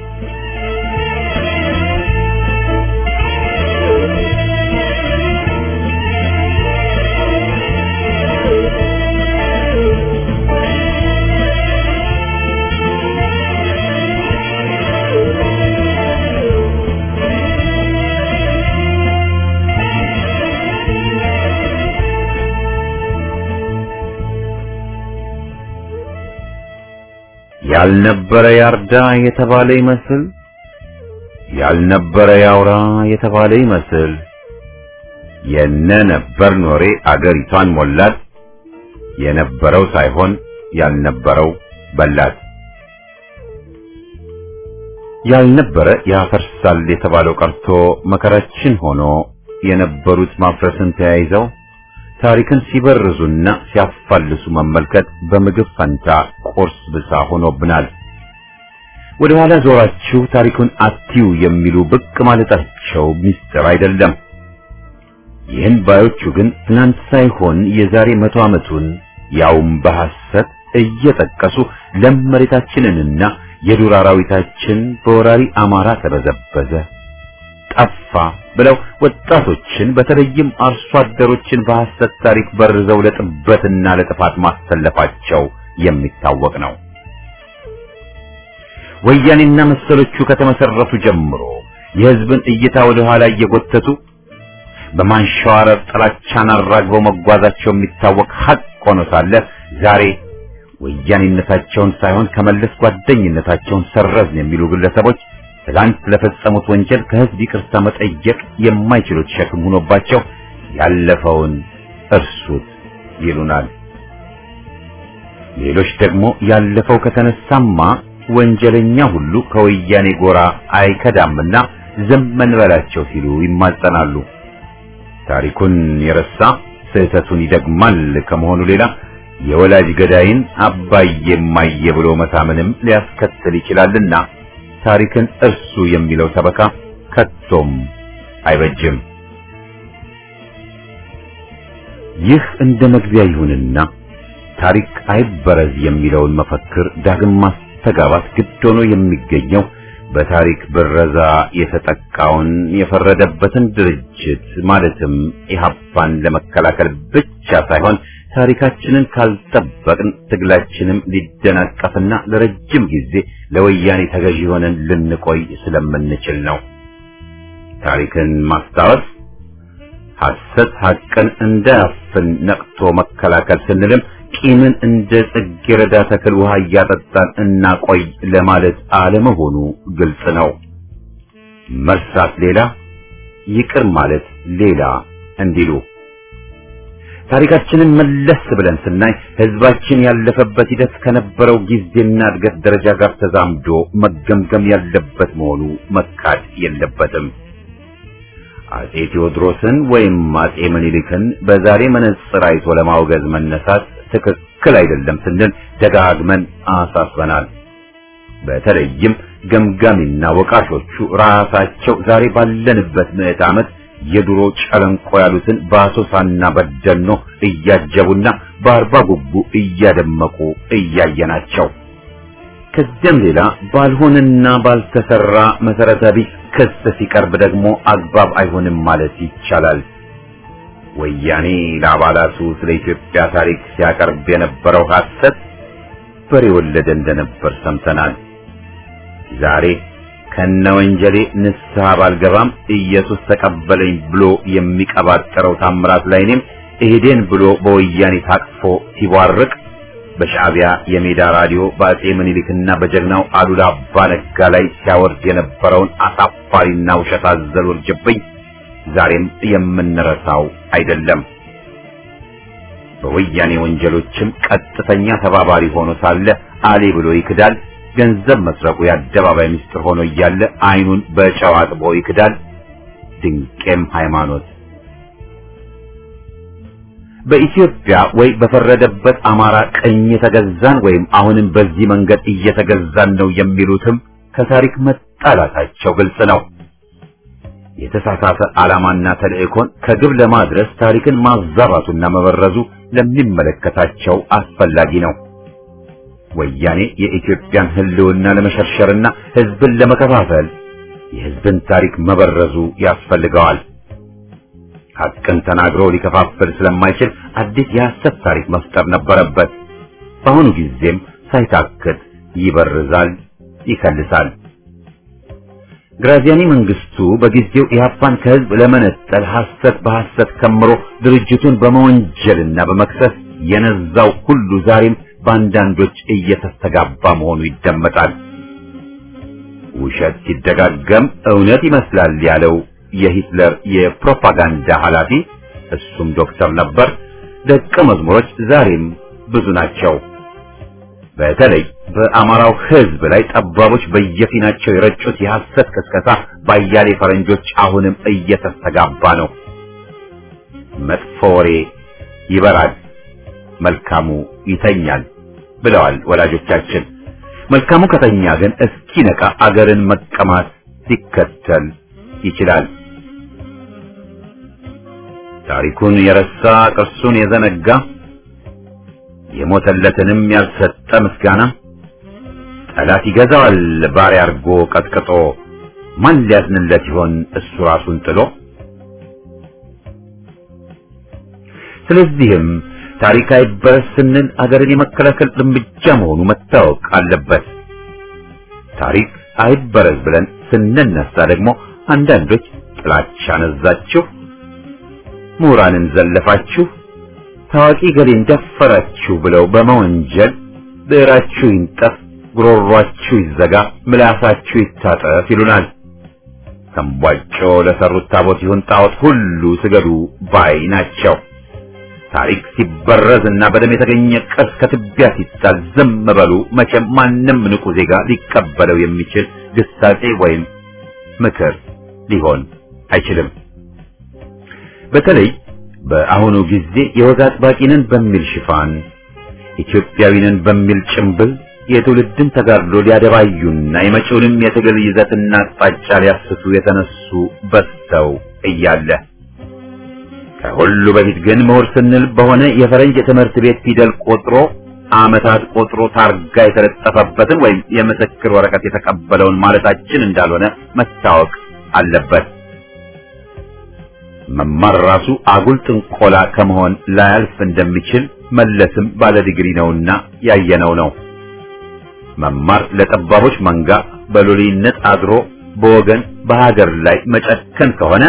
ያልነበረ ያርዳ የተባለ ይመስል ያልነበረ ያውራ የተባለ ይመስል የነ ነበር ኖሬ አገሪቷን ሞላት። የነበረው ሳይሆን ያልነበረው በላት። ያልነበረ ያፈርሳል የተባለው ቀርቶ መከራችን ሆኖ የነበሩት ማፍረስን ተያይዘው ታሪክን ሲበርዙና ሲያፋልሱ መመልከት በምግብ ፈንታ ቁርስ ብሳ ሆኖብናል። ወደ ኋላ ዞራችሁ ታሪኩን አትዩ የሚሉ ብቅ ማለታቸው ሚስጥር አይደለም። ይህን ባዮቹ ግን ትናንት ሳይሆን የዛሬ መቶ ዓመቱን ያውም በሐሰት እየጠቀሱ ለም መሬታችንንና የዱር አራዊታችን በወራሪ አማራ ተበዘበዘ፣ ጠፋ ብለው ወጣቶችን በተለይም አርሶ አደሮችን በሐሰት ታሪክ በርዘው ለጥበትና ለጥፋት ማሰለፋቸው የሚታወቅ ነው። ወያኔና መሰሎቹ ከተመሰረቱ ጀምሮ የሕዝብን እይታ ወደ ኋላ እየጎተቱ በማንሸዋረር ጥላቻን አራግበው መጓዛቸው የሚታወቅ ሐቅ ሆኖ ሳለ ዛሬ ወያኔነታቸውን ሳይሆን ከመለስ ጓደኝነታቸውን ሰረዝን የሚሉ ግለሰቦች ትላንት ለፈጸሙት ወንጀል ከሕዝብ ይቅርታ መጠየቅ የማይችሉት ሸክም ሆኖባቸው ያለፈውን እርሱት ይሉናል። ሌሎች ደግሞ ያለፈው ከተነሳማ ወንጀለኛ ሁሉ ከወያኔ ጎራ አይከዳምና ዝም እንበላቸው ሲሉ ይማጸናሉ። ታሪኩን የረሳ ስህተቱን ይደግማል ከመሆኑ ሌላ የወላጅ ገዳይን አባዬ እማዬ ብሎ መታመንም ሊያስከትል ይችላልና ታሪክን እርሱ የሚለው ሰበካ ከቶም አይበጅም። ይህ እንደ መግቢያ ይሁንና ታሪክ አይበረዝ የሚለውን መፈክር ዳግም ማስተጋባት ግድ ሆኖ የሚገኘው በታሪክ ብረዛ የተጠቃውን የፈረደበትን ድርጅት ማለትም ኢህአፓን ለመከላከል ብቻ ሳይሆን ታሪካችንን ካልጠበቅን ትግላችንም ሊደናቀፍና ለረጅም ጊዜ ለወያኔ ተገዢ ሆነን ልንቆይ ስለምንችል ነው። ታሪክን ማስታወስ ሐሰት ሐቅን እንዳያፍን ነቅቶ መከላከል ስንልም ቂምን እንደ ጽጌረዳ ተክል ውሃ እያጠጣን እናቆይ ለማለት አለመሆኑ ግልጽ ነው። መርሳት ሌላ፣ ይቅር ማለት ሌላ እንዲሉ ታሪካችንን መለስ ብለን ስናይ ሕዝባችን ያለፈበት ሂደት ከነበረው ጊዜና እድገት ደረጃ ጋር ተዛምዶ መገምገም ያለበት መሆኑ መካድ የለበትም። አጼ ቴዎድሮስን ወይም አጼ ምኒልክን በዛሬ መነጽር አይቶ ለማውገዝ መነሳት ትክክል አይደለም ስንል ደጋግመን አሳስበናል። በተለይም ገምጋሚና ወቃሾቹ ራሳቸው ዛሬ ባለንበት ምዕተ ዓመት የድሮ ጨለንቆ ያሉትን በአሶሳና በደኖ እያጀቡና በአርባ ጉቡ እያደመቁ እያየናቸው ከዚያም ሌላ ባልሆነና ባልተሰራ መሰረተ ቢስ ክስ ሲቀርብ ደግሞ አግባብ አይሆንም ማለት ይቻላል። ወያኔ ለአባላቱ ስለ ኢትዮጵያ ታሪክ ሲያቀርብ የነበረው ሐሰት በሬ ወለደ እንደነበር ሰምተናል። ዛሬ ከነ ወንጀሌ ንስሐ ባልገባም ኢየሱስ ተቀበለኝ ብሎ የሚቀባጠረው ታምራት ላይኔም እሄዴን ብሎ በወያኔ ታቅፎ ሲቧርቅ በሻዕቢያ የሜዳ ራዲዮ በአጼ ምኒልክና በጀግናው አሉላ አባ ነጋ ላይ ሲያወርድ የነበረውን አሳፋሪና ውሸት አዘል ውርጅብኝ ዛሬም የምንረሳው አይደለም። በወያኔ ወንጀሎችም ቀጥተኛ ተባባሪ ሆኖ ሳለ አሌ ብሎ ይክዳል። ገንዘብ መስረቁ የአደባባይ ምስጢር ሆኖ እያለ አይኑን በጨው አጥቦ ይክዳል። ድንቄም ሃይማኖት በኢትዮጵያ ወይ በፈረደበት አማራ ቀኝ የተገዛን ወይም አሁንም በዚህ መንገድ እየተገዛን ነው የሚሉትም ከታሪክ መጣላታቸው ግልጽ ነው። የተሳሳተ ዓላማና ተልእኮን ከግብ ለማድረስ ታሪክን ማዛባቱና መበረዙ ለሚመለከታቸው አስፈላጊ ነው። ወያኔ የኢትዮጵያን ሕልውና ለመሸርሸርና ሕዝብን ለመከፋፈል የሕዝብን ታሪክ መበረዙ ያስፈልገዋል። ሐቅን ተናግሮ ሊከፋፍል ስለማይችል አዲስ የሐሰት ታሪክ መፍጠር ነበረበት። በአሁኑ ጊዜም ሳይታክት ይበርዛል፣ ይከልሳል። ግራዚያኒ መንግስቱ በጊዜው ኢህአፓን ከህዝብ ለመነጠል ሐሰት በሐሰት ከምሮ ድርጅቱን በመወንጀልና በመክሰስ የነዛው ሁሉ ዛሬም በአንዳንዶች እየተስተጋባ መሆኑ ይደመጣል። ውሸት ሲደጋገም እውነት ይመስላል ያለው የሂትለር የፕሮፓጋንዳ ኃላፊ እሱም ዶክተር ነበር። ደቀ መዝሙሮች ዛሬም ብዙ ናቸው። በተለይ በአማራው ህዝብ ላይ ጠባቦች በየፊናቸው የረጩት የሐሰት ቅስቀሳ ባያሌ ፈረንጆች አሁንም እየተስተጋባ ነው። መጥፎ ወሬ ይበራል፣ መልካሙ ይተኛል ብለዋል ወላጆቻችን። መልካሙ ከተኛ ግን እስኪነቃ አገርን መቀማት ሊከተል ይችላል። ታሪኩን የረሳ ቅርሱን የዘነጋ የሞተለትንም ያልሰጠ ምስጋና ጠላት ይገዛዋል ባሪያ አርጎ ቀጥቅጦ ማን ሊያዝንለት ይሆን እሱ ራሱን ጥሎ። ስለዚህም ታሪክ አይበረስ ስንል አገርን የመከላከል እርምጃ መሆኑ መታወቅ አለበት። ታሪክ አይበረዝ ብለን ስንነሳ ደግሞ አንዳንዶች ጥላቻ ነዛችሁ፣ ምሁራንን ዘለፋችሁ፣ ታዋቂ ገሌን ደፈራችሁ ብለው በመወንጀል ብዕራችሁ ይንጠፍ፣ ጉሮሯችሁ ይዘጋ፣ ምላሳችሁ ይታጠፍ ይሉናል። ተንቧጮ ለሰሩት ታቦት ይሁን ጣዖት ሁሉ ስገዱ ባይ ናቸው። ታሪክ ሲበረዝ እና በደም የተገኘ ቅርስ ከትቢያ ሲጣል ዝም በሉ። መቼም ማንም ንቁ ዜጋ ሊቀበለው የሚችል ግሳጼ ወይም ምክር ሊሆን አይችልም። በተለይ በአሁኑ ጊዜ የወግ አጥባቂንን በሚል ሽፋን ኢትዮጵያዊንን በሚል ጭምብል የትውልድን ተጋድሎ ሊያደባዩና የመጪውንም የትግል ይዘትና አቅጣጫ ሊያስቱ የተነሱ በዝተው እያለ ከሁሉ በፊት ግን ምሁር ስንል በሆነ የፈረንጅ የትምህርት ቤት ፊደል ቆጥሮ ዓመታት ቆጥሮ ታርጋ የተለጠፈበትን ወይም የምስክር ወረቀት የተቀበለውን ማለታችን እንዳልሆነ መታወቅ አለበት። መማር ራሱ አጉል ጥንቆላ ከመሆን ላያልፍ እንደሚችል መለስም ባለ ዲግሪ ነውና ያየነው ነው። መማር ለጠባቦች መንጋ በሎሌነት አድሮ በወገን በሀገር ላይ መጨከን ከሆነ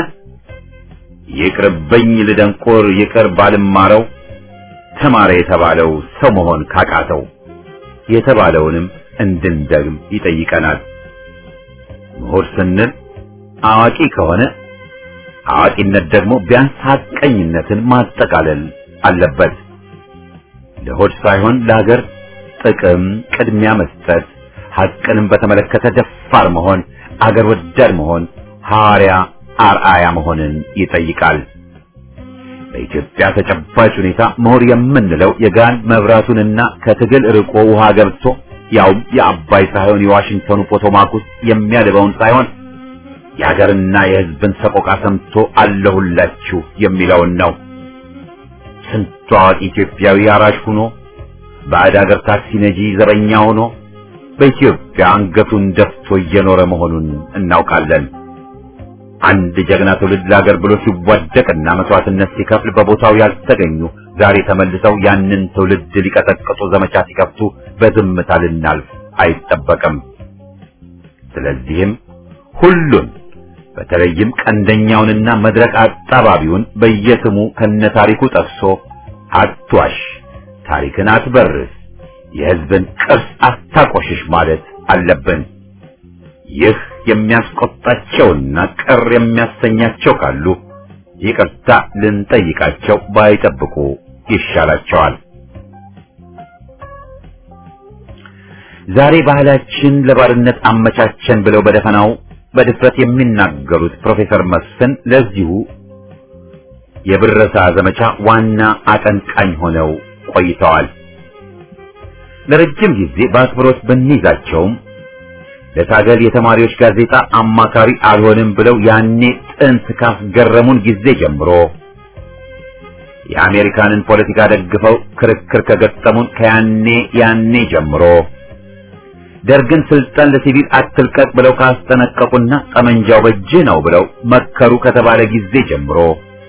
ይቅርብኝ ልደንቆር ይቅር ባልማረው ተማረ የተባለው ሰው መሆን ካቃተው የተባለውንም እንድንደግም ይጠይቀናል። ምሁር ስንል አዋቂ ከሆነ አዋቂነት ደግሞ ቢያንስ ሐቀኝነትን ማጠቃለል አለበት። ለሆድ ሳይሆን ለሀገር ጥቅም ቅድሚያ መስጠት፣ ሐቅንም በተመለከተ ደፋር መሆን፣ አገር ወዳድ መሆን፣ ሐዋርያ አርአያ መሆንን ይጠይቃል። በኢትዮጵያ ተጨባጭ ሁኔታ ምሁር የምንለው የጋን መብራቱንና ከትግል ርቆ ውሃ ገብቶ ያውም የአባይ ሳይሆን የዋሽንግተኑ ፖቶማክ ውስጥ የሚያልበውን ሳይሆን የሀገርና የሕዝብን ሰቆቃ ሰምቶ አለሁላችሁ የሚለውን ነው። ስንቱ አዋቂ ኢትዮጵያዊ አራሽ ሆኖ ባዕድ ሀገር ታክሲ ነጂ ዘበኛ ሆኖ በኢትዮጵያ አንገቱን ደፍቶ እየኖረ መሆኑን እናውቃለን። አንድ ጀግና ትውልድ ለሀገር ብሎ ሲዋደቅና መስዋዕትነት ሲከፍል በቦታው ያልተገኙ ዛሬ ተመልሰው ያንን ትውልድ ሊቀጠቅጡ ዘመቻ ሲከፍቱ በዝምታ ልናልፍ አይጠበቅም። ስለዚህም ሁሉን በተለይም ቀንደኛውንና መድረክ አጣባቢውን በየስሙ ከነታሪኩ ጠቅሶ አትዋሽ፣ ታሪክን አትበርስ፣ የሕዝብን ቅርስ አታቆሽሽ ማለት አለብን። ይህ የሚያስቆጣቸውና ቅር የሚያሰኛቸው ካሉ ይቅርታ ልንጠይቃቸው ባይጠብቁ ይሻላቸዋል። ዛሬ ባህላችን ለባርነት አመቻቸን ብለው በደፈናው በድፍረት የሚናገሩት ፕሮፌሰር መስፍን ለዚሁ የብረሳ ዘመቻ ዋና አቀንቃኝ ሆነው ቆይተዋል። ለረጅም ጊዜ በአክብሮት ብንይዛቸውም ለታገል የተማሪዎች ጋዜጣ አማካሪ አልሆንም ብለው ያኔ ጥንት ካስገረሙን ጊዜ ጀምሮ የአሜሪካንን ፖለቲካ ደግፈው ክርክር ከገጠሙን ከያኔ ያኔ ጀምሮ ደርግን ስልጣን ለሲቪል አትልቀቅ ብለው ካስጠነቀቁና ጠመንጃው በእጅህ ነው ብለው መከሩ ከተባለ ጊዜ ጀምሮ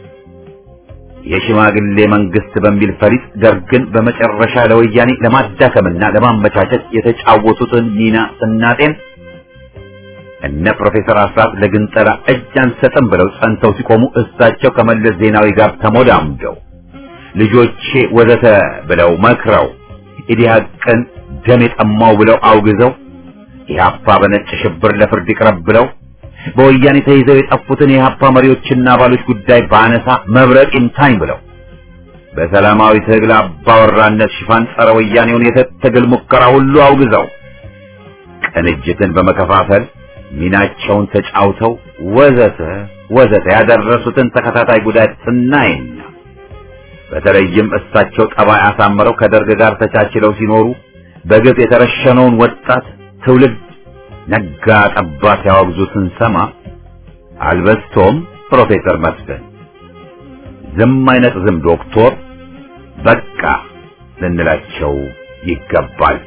የሽማግሌ መንግስት በሚል ፈሪጥ ደርግን በመጨረሻ ለወያኔ ለማዳከምና ለማመቻቸት የተጫወቱትን ሚና ስናጤን እነ ፕሮፌሰር አስራት ለግንጠላ እጅ አንሰጥም ብለው ጸንተው ሲቆሙ እሳቸው ከመለስ ዜናዊ ጋር ተሞዳምደው ልጆቼ ወዘተ ብለው መክረው ኢዲሃቅን ደም የጠማው ብለው አውግዘው ኢህአፓ በነጭ ሽብር ለፍርድ ይቅረብ ብለው በወያኔ ተይዘው የጠፉትን የኢህአፓ መሪዎችና አባሎች ጉዳይ ባነሳ መብረቅ ይምታኝ ብለው በሰላማዊ ትግል አባወራነት ሽፋን ጸረ ወያኔውን የትግል ሙከራ ሁሉ አውግዘው ቅንጅትን በመከፋፈል ሚናቸውን ተጫውተው ወዘተ ወዘተ ያደረሱትን ተከታታይ ጉዳት ስናይና በተለይም እሳቸው ጠባይ አሳምረው ከደርግ ጋር ተቻችለው ሲኖሩ በግፍ የተረሸነውን ወጣት ትውልድ ነጋ ጠባ ሲያወግዙ ስንሰማ አልበስቶም ፕሮፌሰር መስፍን ዝም አይነት ዝም ዶክቶር በቃ ልንላቸው ይገባል።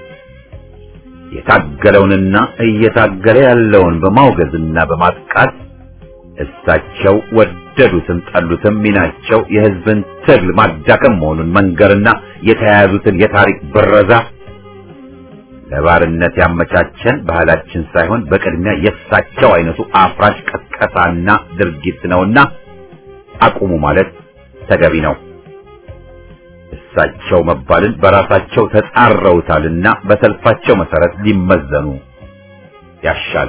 የታገለውንና እየታገለ ያለውን በማውገዝና በማጥቃት እሳቸው ወደዱትም ጠሉትም ሚናቸው የሕዝብን ትግል ማዳከም መሆኑን መንገርና የተያያዙትን የታሪክ ብረዛ ለባርነት ያመቻቸን ባህላችን ሳይሆን በቅድሚያ የእሳቸው አይነቱ አፍራሽ ቀስቀሳና ድርጊት ነውና አቁሙ ማለት ተገቢ ነው። እሳቸው መባልን በራሳቸው ተጻረውታልና በሰልፋቸው መሰረት ሊመዘኑ ያሻል።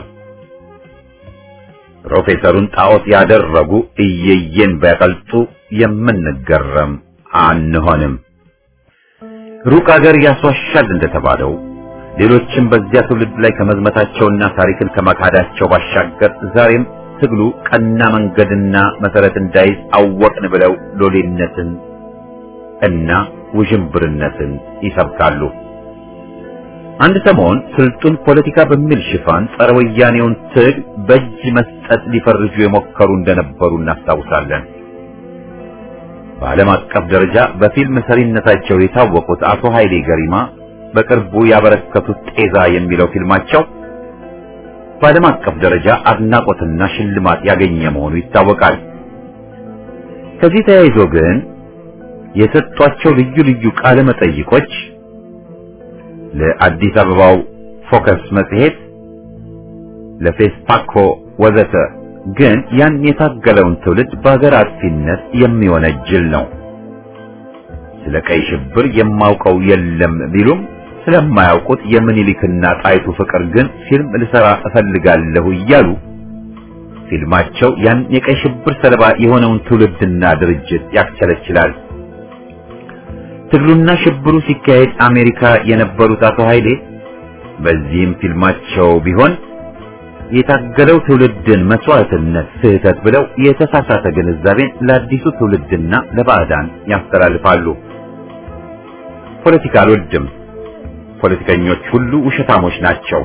ፕሮፌሰሩን ጣዖት ያደረጉ እየየን ቢያቀልጡ የምንገረም አንሆንም። ሩቅ አገር ያስዋሻል እንደተባለው ሌሎችም በዚያ ትውልድ ላይ ከመዝመታቸውና ታሪክን ከመካዳቸው ባሻገር ዛሬም ትግሉ ቀና መንገድና መሰረት እንዳይዝ አወቅን ብለው ሎሌነትን እና ውዥንብርነትን ይሰብካሉ። አንድ ሰሞን ስልጡን ፖለቲካ በሚል ሽፋን ጸረ ወያኔውን ትግል በእጅ መስጠት ሊፈርጁ የሞከሩ እንደነበሩ እናስታውሳለን። በዓለም አቀፍ ደረጃ በፊልም ሰሪነታቸው የታወቁት አቶ ኃይሌ ገሪማ በቅርቡ ያበረከቱት ጤዛ የሚለው ፊልማቸው በዓለም አቀፍ ደረጃ አድናቆትና ሽልማት ያገኘ መሆኑ ይታወቃል። ከዚህ ተያይዞ ግን የሰጧቸው ልዩ ልዩ ቃለ መጠይቆች ለአዲስ አበባው ፎከስ መጽሔት፣ ለፌስፓኮ ወዘተ ግን ያን የታገለውን ትውልድ በሀገር አጥፊነት የሚወነጅል ነው። ስለ ቀይ ሽብር የማውቀው የለም ቢሉም ስለማያውቁት የምኒልክና ጣይቱ ፍቅር ግን ፊልም ልሰራ እፈልጋለሁ እያሉ ፊልማቸው ያን የቀይ ሽብር ሰለባ የሆነውን ትውልድና ድርጅት ያስቸለችላል። ትግሉና ሽብሩ ሲካሄድ አሜሪካ የነበሩት አቶ ኃይሌ በዚህም ፊልማቸው ቢሆን የታገለው ትውልድን መስዋዕትነት ስህተት ብለው የተሳሳተ ግንዛቤን ለአዲሱ ትውልድና ለባዕዳን ያስተላልፋሉ። ፖለቲካ አልወድም፣ ፖለቲከኞች ሁሉ ውሸታሞች ናቸው፣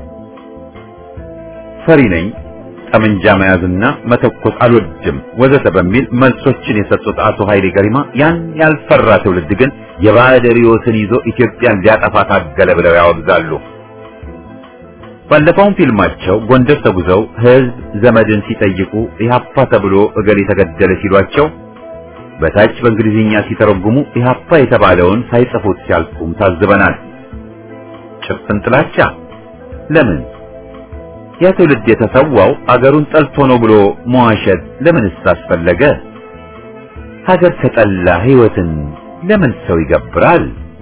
ፈሪ ነኝ፣ ጠመንጃ መያዝና መተኮስ አልወድም ወዘተ በሚል መልሶችን የሰጡት አቶ ኃይሌ ገሪማ ያን ያልፈራ ትውልድ ግን የባዕድ ርዕዮትን ይዞ ኢትዮጵያን ሊያጠፋ ታገለ ብለው ያወግዛሉ። ባለፈውም ፊልማቸው ጎንደር ተጉዘው ህዝብ ዘመድን ሲጠይቁ ኢህአፓ ተብሎ እገሌ ተገደለ ሲሏቸው በታች በእንግሊዝኛ ሲተረጉሙ ኢህአፓ የተባለውን ሳይጽፉት ሲያልፉም ታዝበናል። ጭፍን ጥላቻ ለምን? ያ ትውልድ የተሰዋው አገሩን ጠልቶ ነው ብሎ መዋሸት ለምንስ አስፈለገ? ሀገር ከጠላ ህይወትን ለምን ሰው ይገብራል?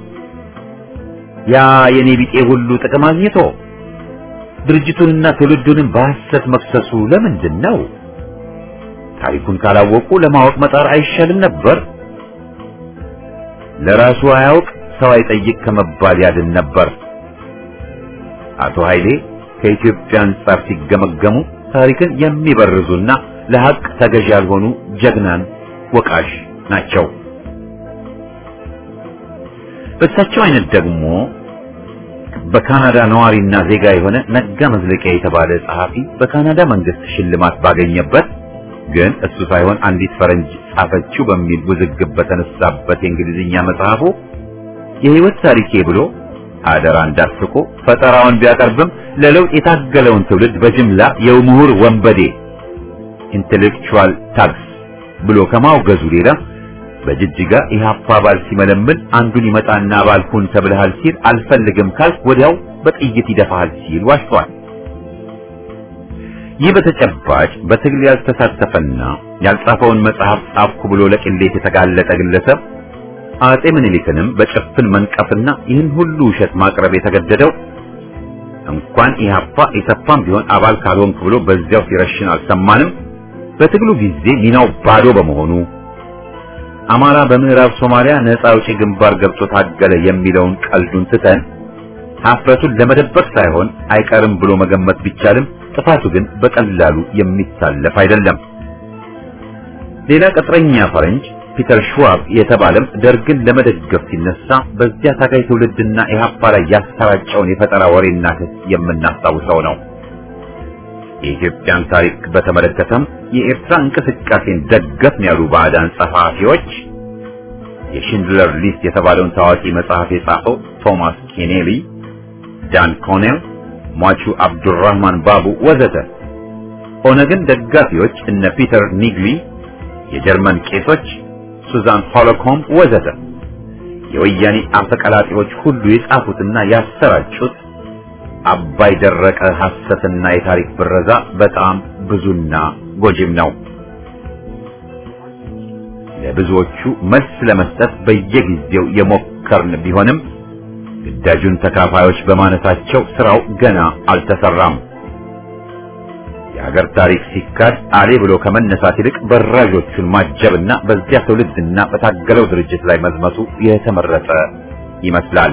ያ የኔ ቢጤ ሁሉ ጥቅም አግኝቶ ድርጅቱንና ትውልዱንም በሐሰት መክሰሱ ለምንድን ነው? ታሪኩን ካላወቁ ለማወቅ መጣር አይሻልም ነበር? ለራሱ አያውቅ ሰው አይጠይቅ ከመባል ያድን ነበር። አቶ ኃይሌ ከኢትዮጵያ አንጻር ሲገመገሙ ታሪክን የሚበርዙና ለሐቅ ተገዥ ያልሆኑ ጀግናን ወቃሽ ናቸው። በእሳቸው አይነት ደግሞ በካናዳ ነዋሪና ዜጋ የሆነ ነጋ መዝለቂያ የተባለ ጸሐፊ በካናዳ መንግስት ሽልማት ባገኘበት ግን እሱ ሳይሆን አንዲት ፈረንጅ ጻፈችው በሚል ውዝግብ በተነሳበት የእንግሊዝኛ መጽሐፉ የህይወት ታሪኬ ብሎ አደራ እንዳስቆ ፈጠራውን ቢያቀርብም ለለውጥ የታገለውን ትውልድ በጅምላ የምሁር ወንበዴ ኢንቴሌክቹዋል ታክስ ብሎ ከማውገዙ ሌላ በጅጅጋ ኢህአፓ አባል ሲመለምን አንዱን ይመጣና አባል ሁን ተብለሃል ሲል አልፈልግም ካልክ ወዲያው በጥይት ይደፋሃል ሲል ዋሽቷል። ይህ በተጨባጭ በትግል ያልተሳተፈና ያልጻፈውን መጽሐፍ ጻፍኩ ብሎ ለቅሌት የተጋለጠ ግለሰብ አጼ ምኒልክንም በጭፍን መንቀፍና ይህን ሁሉ ውሸት ማቅረብ የተገደደው እንኳን ኢህአፓ ኢሰፓም ቢሆን አባል ካልሆንክ ብሎ በዚያው ሲረሽን አልሰማንም። በትግሉ ጊዜ ሚናው ባዶ በመሆኑ አማራ በምዕራብ ሶማሊያ ነፃ አውጪ ግንባር ገብቶ ታገለ የሚለውን ቀልዱን ትተን ሀፍረቱን ለመደበቅ ሳይሆን አይቀርም ብሎ መገመት ቢቻልም ጥፋቱ ግን በቀላሉ የሚታለፍ አይደለም። ሌላ ቅጥረኛ ፈረንጅ ፒተር ሽዋብ የተባለም ደርግን ለመደገፍ ሲነሳ በዚያ ታጋይ ትውልድና ኢህአፓ ላይ ያሰራጨውን የፈጠራ ወሬና ክስ የምናስታውሰው ነው። የኢትዮጵያን ታሪክ በተመለከተም የኤርትራ እንቅስቃሴን ደገፍን ያሉ ባዕዳን ጸሐፊዎች የሽንድለር ሊስት የተባለውን ታዋቂ መጽሐፍ የጻፈው ቶማስ ኬኔሊ፣ ዳን ኮኔል፣ ሟቹ አብዱራህማን ባቡ ወዘተ፣ ኦነግን ደጋፊዎች እነ ፒተር ኒግሊ፣ የጀርመን ቄሶች ሱዛን ሆሎኮም ወዘተ የወያኔ አፈቀላጤዎች ሁሉ የጻፉትና ያሰራጩት አባይ ደረቀ ሐሰትና የታሪክ ብረዛ በጣም ብዙና ጎጂም ነው። ለብዙዎቹ መልስ ለመስጠት በየጊዜው የሞከርን ቢሆንም ግዳጁን ተካፋዮች በማነሳቸው ስራው ገና አልተሰራም። የሀገር ታሪክ ሲካድ አሌ ብሎ ከመነሳት ይልቅ በራዦቹን ማጀብና በዚያ ትውልድና በታገለው ድርጅት ላይ መዝመቱ የተመረጠ ይመስላል።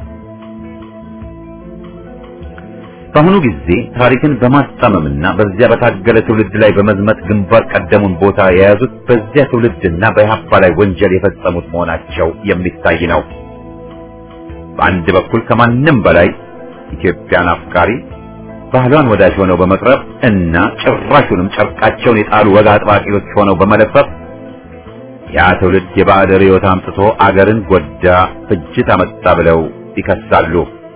በአሁኑ ጊዜ ታሪክን በማስጣመምና በዚያ በታገለ ትውልድ ላይ በመዝመት ግንባር ቀደሙን ቦታ የያዙት በዚያ ትውልድና በኢህአፓ ላይ ወንጀል የፈጸሙት መሆናቸው የሚታይ ነው። በአንድ በኩል ከማንም በላይ ኢትዮጵያን አፍቃሪ ባህሏን ወዳጅ ሆነው በመቅረብ እና ጭራሹንም ጨርቃቸውን የጣሉ ወግ አጥባቂዎች ሆነው በመለፈፍ ያ ትውልድ የባዕድ ርዕዮት አምጥቶ አገርን ጎዳ፣ ፍጅት አመጣ ብለው ይከሳሉ።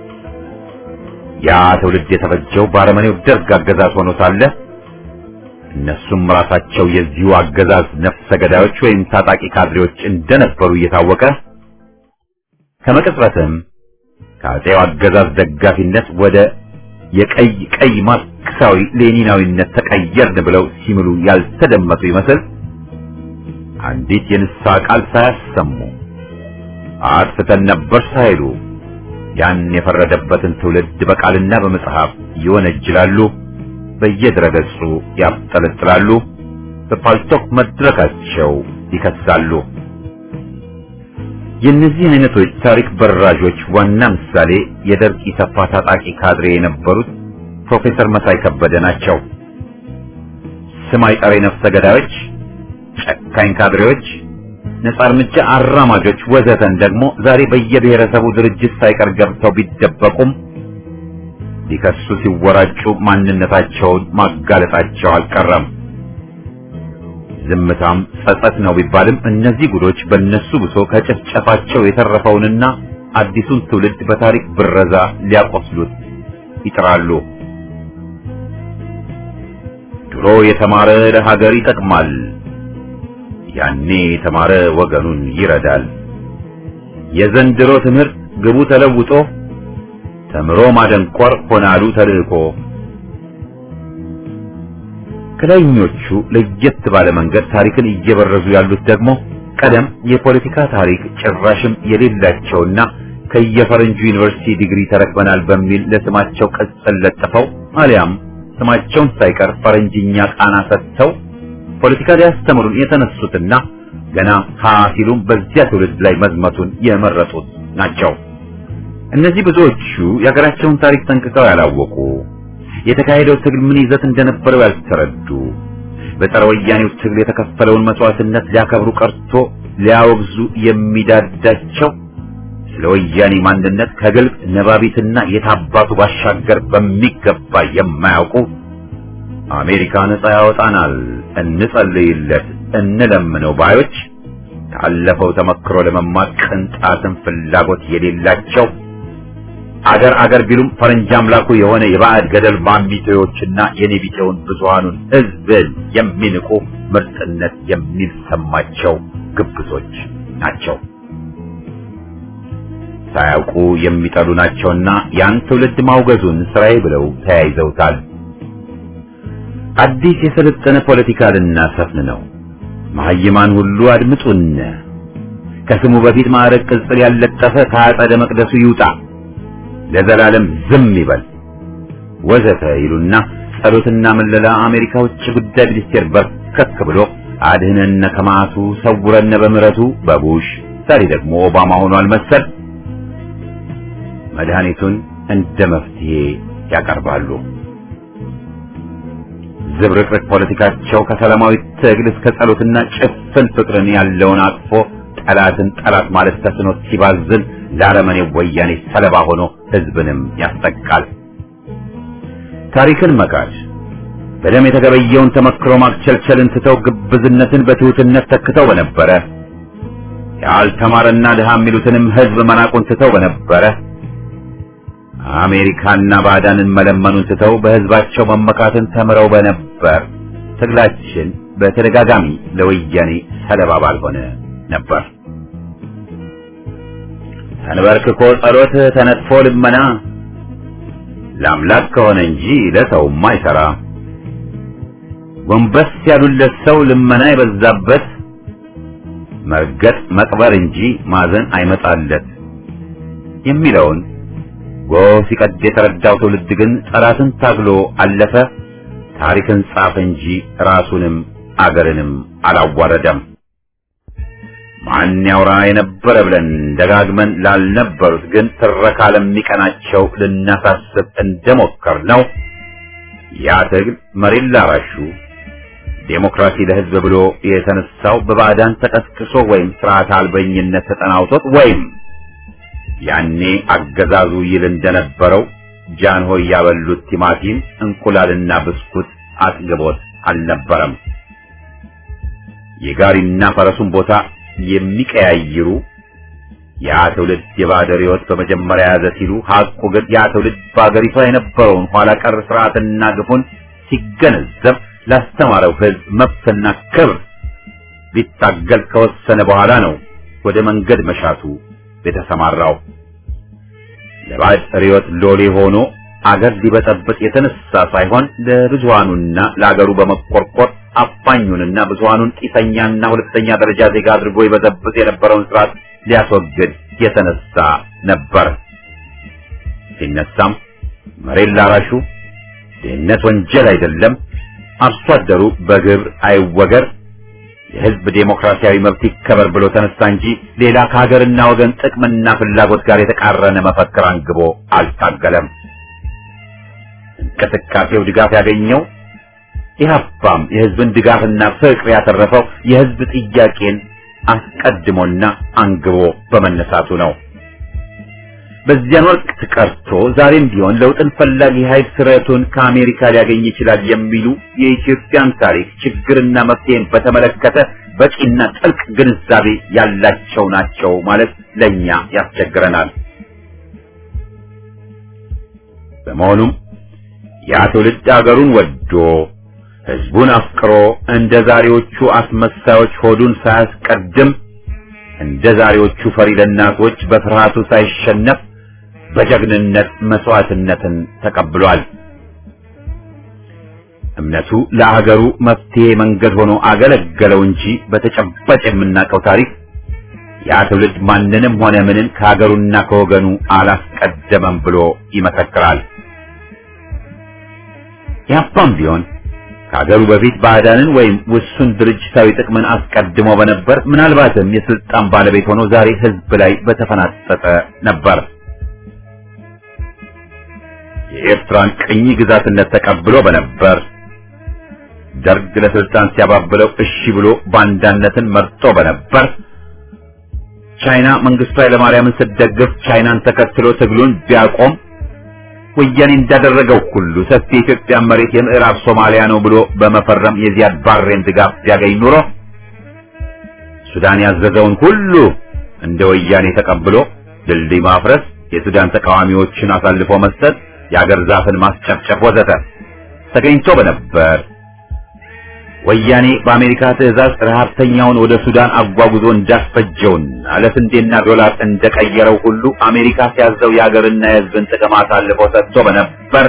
ያ ትውልድ የተፈጀው በአረመኔው ደርግ አገዛዝ ሆኖ ሳለ እነሱም ራሳቸው የዚሁ አገዛዝ ነፍሰ ገዳዮች ወይም ታጣቂ ካድሬዎች እንደነበሩ እየታወቀ ከመቅጽበትም ከአጼው አገዛዝ ደጋፊነት ወደ የቀይ ቀይ ማርክሳዊ ሌኒናዊነት ተቀየርን ብለው ሲምሉ ያልተደመጡ ይመስል አንዲት የንስሐ ቃል ሳያሰሙ አጥፍተን ነበር ሳይሉ ያን የፈረደበትን ትውልድ በቃልና በመጽሐፍ ይወነጅላሉ፣ በየድረገጹ ያብጠለጥላሉ፣ በፓልቶክ መድረካቸው ይከሳሉ። የእነዚህ አይነቶች ታሪክ በራዦች ዋና ምሳሌ የደርግ ኢሰፓ ታጣቂ ካድሬ የነበሩት ፕሮፌሰር መሳይ ከበደ ናቸው። ስም አይጠሪ ነፍሰ ገዳዮች፣ ጨካኝ ካድሬዎች፣ ነጻ እርምጃ አራማጆች ወዘተን ደግሞ ዛሬ በየብሔረሰቡ ድርጅት ሳይቀር ገብተው ቢደበቁም ሊከሱ ሲወራጩ ማንነታቸውን ማጋለጣቸው አልቀረም። ዝምታም ጸጸት ነው ቢባልም እነዚህ ጉዶች በእነሱ ብሶ ከጭፍጨፋቸው የተረፈውንና አዲሱን ትውልድ በታሪክ ብረዛ ሊያቆስሉት ይጥራሉ። ድሮ የተማረ ለሀገር ይጠቅማል፣ ያኔ የተማረ ወገኑን ይረዳል። የዘንድሮ ትምህርት ግቡ ተለውጦ ተምሮ ማደንቆር ሆናሉ ተልእኮ። ከላይኞቹ ለየት ባለ መንገድ ታሪክን እየበረዙ ያሉት ደግሞ ቀደም የፖለቲካ ታሪክ ጭራሽም የሌላቸውና ከየፈረንጁ ዩኒቨርሲቲ ዲግሪ ተረክበናል በሚል ለስማቸው ቅጽል ለጥፈው አሊያም ስማቸውን ሳይቀር ፈረንጅኛ ቃና ሰጥተው ፖለቲካ ሊያስተምሩን የተነሱትና ገና ሀ ሲሉም በዚያ ትውልድ ላይ መዝመቱን የመረጡት ናቸው። እነዚህ ብዙዎቹ የሀገራቸውን ታሪክ ጠንቅቀው ያላወቁ፣ የተካሄደው ትግል ምን ይዘት እንደነበረው ያልተረዱ፣ በጸረ ወያኔው ትግል የተከፈለውን መስዋዕትነት ሊያከብሩ ቀርቶ ሊያወግዙ የሚዳዳቸው ስለ ወያኔ ማንነት ከግልጽ ነባቢትና የታባቱ ባሻገር በሚገባ የማያውቁ አሜሪካ ነጻ ያወጣናል፣ እንጸልይለት፣ እንለምነው ባዮች ካለፈው ተመክሮ ለመማር ቅንጣትን ፍላጎት የሌላቸው አገር አገር ቢሉም ፈረንጅ አምላኩ የሆነ የባዕድ ገደል ማሚቴዎችና የኔቢጤውን ብዙሃኑን ሕዝብን የሚንቁ ምርጥነት የሚሰማቸው ግብዞች ናቸው። ሳያውቁ የሚጠሉ ናቸውና ያን ትውልድ ማውገዙን ስራዬ ብለው ተያይዘውታል። አዲስ የሰለጠነ ፖለቲካ ልናሰፍን ነው። መሀይማን ሁሉ አድምጡን። ከስሙ በፊት ማዕረግ ቅጽል ያለጠፈ ከአጸደ መቅደሱ ይውጣ፣ ለዘላለም ዝም ይበል ወዘተ ይሉና ጸሎትና መለላ አሜሪካ ውጭ ጉዳይ ሚኒስቴር በርከክ ብሎ አድህነነ ከማቱ ሰውረነ በምሕረቱ በቡሽ ዛሬ ደግሞ ኦባማ ሆኗል መሰል መድኃኒቱን እንደ መፍትሄ ያቀርባሉ። ዝብርቅርቅ ፖለቲካቸው ከሰላማዊ ትግል እስከ ጸሎትና ጭፍን ፍቅርን ያለውን አቅፎ ጠላትን ጠላት ማለት ተስኖት ሲባዝን ለአረመኔው ወያኔ ሰለባ ሆኖ ሕዝብንም ያስጠቃል። ታሪክን መካድ በደም የተገበየውን ተመክሮ ማክቸልቸልን ትተው ግብዝነትን በትሑትነት ተክተው በነበረ ያልተማረና ድሃ የሚሉትንም ሕዝብ መናቁን ትተው በነበረ አሜሪካና ባዕዳንን መለመኑን ትተው በሕዝባቸው መመካትን ተምረው በነበር ትግላችን በተደጋጋሚ ለወያኔ ሰለባ ባልሆነ ነበር። ተንበርክኮ ጸሎት ተነጥፎ ልመና ለአምላክ ከሆነ እንጂ ለሰውም አይሰራ። ጎንበስ ያሉለት ሰው ልመና የበዛበት መርገጥ መቅበር እንጂ ማዘን አይመጣለት የሚለውን ጎህ ሲቀድ የተረዳው ትውልድ ግን ጠላትን ታግሎ አለፈ። ታሪክን ጻፈ እንጂ ራሱንም አገርንም አላዋረደም። ማን ያውራ የነበረ ብለን ደጋግመን ላልነበሩት ግን ትረካ ለሚቀናቸው ልናሳስብ እንደሞከር ነው። ያ ትግል መሬት ላራሹ ዴሞክራሲ ለሕዝብ ብሎ የተነሳው በባዕዳን ተቀስቅሶ ወይም ስርዓት አልበኝነት ተጠናውቶት ወይም ያኔ አገዛዙ ይል እንደነበረው ጃንሆይ ያበሉት ቲማቲም እንቁላልና ብስኩት አጥግቦት አልነበረም። የጋሪና ፈረሱን ቦታ የሚቀያይሩ ያ ትውልድ የባዕድ ርዕዮት በመጀመሪያ ያዘ ሲሉ ሐቁ ግን ያ ትውልድ በአገሪቷ የነበረውን ኋላ ቀር ስርዓትና ግፉን ሲገነዘብ ላስተማረው ሕዝብ መብትና ክብር ሊታገል ከወሰነ በኋላ ነው ወደ መንገድ መሻቱ የተሰማራው። ለባዕድ ርዕዮት ሎሌ ሆኖ አገር ሊበጠብጥ የተነሳ ሳይሆን ለብዙሃኑና ለአገሩ በመቆርቆር አፋኙንና ብዙሃኑን ጢሰኛና ሁለተኛ ደረጃ ዜጋ አድርጎ ይበዘብጥ የነበረውን ስርዓት ሊያስወግድ የተነሳ ነበር። ሲነሳም መሬት ላራሹ ድህነት ወንጀል አይደለም፣ አርሶ አደሩ በግብር አይወገር፣ የሕዝብ ዴሞክራሲያዊ መብት ይከበር ብሎ ተነሳ እንጂ ሌላ ከሀገርና ወገን ጥቅምና ፍላጎት ጋር የተቃረነ መፈክር አንግቦ አልታገለም። እንቅስቃሴው ድጋፍ ያገኘው ኢህአፓም የሕዝብን ድጋፍና ፍቅር ያተረፈው የሕዝብ ጥያቄን አስቀድሞና አንግቦ በመነሳቱ ነው። በዚያን ወቅት ቀርቶ ዛሬም ቢሆን ለውጥን ፈላጊ ኃይል ስረቱን ከአሜሪካ ሊያገኝ ይችላል የሚሉ የኢትዮጵያን ታሪክ ችግርና መፍትሄን በተመለከተ በቂና ጥልቅ ግንዛቤ ያላቸው ናቸው ማለት ለኛ ያስቸግረናል። በመሆኑም ያ ትውልድ አገሩን ወዶ ህዝቡን አፍቅሮ እንደ ዛሬዎቹ አስመሳዮች ሆዱን ሳያስቀድም እንደ ዛሬዎቹ ፈሪ ለናቶች በፍርሃቱ ሳይሸነፍ በጀግንነት መስዋዕትነትን ተቀብሏል። እምነቱ ለሀገሩ መፍትሄ መንገድ ሆኖ አገለገለው እንጂ በተጨባጭ የምናውቀው ታሪክ ያ ትውልድ ማንንም ሆነ ምንን ከሀገሩና ከወገኑ አላስቀደመም ብሎ ይመሰክራል። ያፓም ቢሆን ከሀገሩ በፊት ባዕዳንን ወይም ውሱን ድርጅታዊ ጥቅምን አስቀድሞ በነበር ምናልባትም የስልጣን ባለቤት ሆኖ ዛሬ ህዝብ ላይ በተፈናጠጠ ነበር። የኤርትራን ቅኝ ግዛትነት ተቀብሎ በነበር ደርግ ለስልጣን ሲያባብለው እሺ ብሎ ባንዳነትን መርጦ በነበር ቻይና መንግስቱ ኃይለማርያምን ስትደግፍ ቻይናን ተከትሎ ትግሉን ቢያቆም ወያኔ እንዳደረገው ሁሉ ሰፊ የኢትዮጵያ መሬት የምዕራብ ሶማሊያ ነው ብሎ በመፈረም የዚያድ ባሬን ድጋፍ ቢያገኝ ኑሮ ሱዳን ያዘዘውን ሁሉ እንደ ወያኔ ተቀብሎ ድልድይ ማፍረስ፣ የሱዳን ተቃዋሚዎችን አሳልፎ መስጠት፣ የአገር ዛፍን ማስጨፍጨፍ ወዘተ ተገኝቶ በነበር ወያኔ በአሜሪካ ትዕዛዝ ረሃብተኛውን ወደ ሱዳን አጓጉዞ እንዳስፈጀውና ለስንዴና ዶላር እንደቀየረው ሁሉ አሜሪካ ሲያዘው የሀገርና የሕዝብን ጥቅም አሳልፎ ሰጥቶ በነበር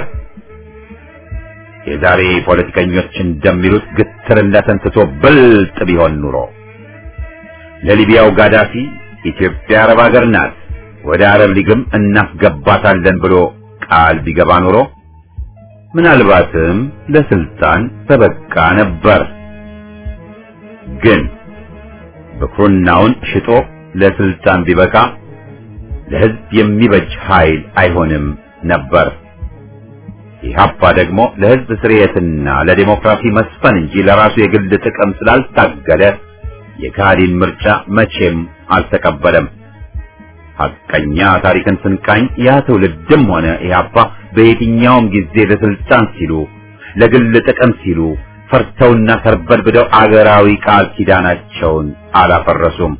የዛሬ ፖለቲከኞች እንደሚሉት ግትርነትን ትቶ ብልጥ ቢሆን ኑሮ ለሊቢያው ጋዳፊ ኢትዮጵያ አረብ ሀገር ናት፣ ወደ አረብ ሊግም እናስገባታለን ብሎ ቃል ቢገባ ኑሮ ምናልባትም ለስልጣን ተበቃ ነበር። ግን ብኩርናውን ሽጦ ለስልጣን ቢበቃ ለሕዝብ የሚበጅ ኃይል አይሆንም ነበር። ኢህአፓ ደግሞ ለሕዝብ ስርየትና ለዲሞክራሲ መስፈን እንጂ ለራሱ የግል ጥቅም ስላልታገለ የካህዲን ምርጫ መቼም አልተቀበለም። ሐቀኛ ታሪክን ስንቃኝ ያ ትውልድም ሆነ ኢህአፓ በየትኛውም ጊዜ ለስልጣን ሲሉ ለግል ጥቅም ሲሉ ፈርተውና ተርበድብደው አገራዊ ቃል ኪዳናቸውን አላፈረሱም።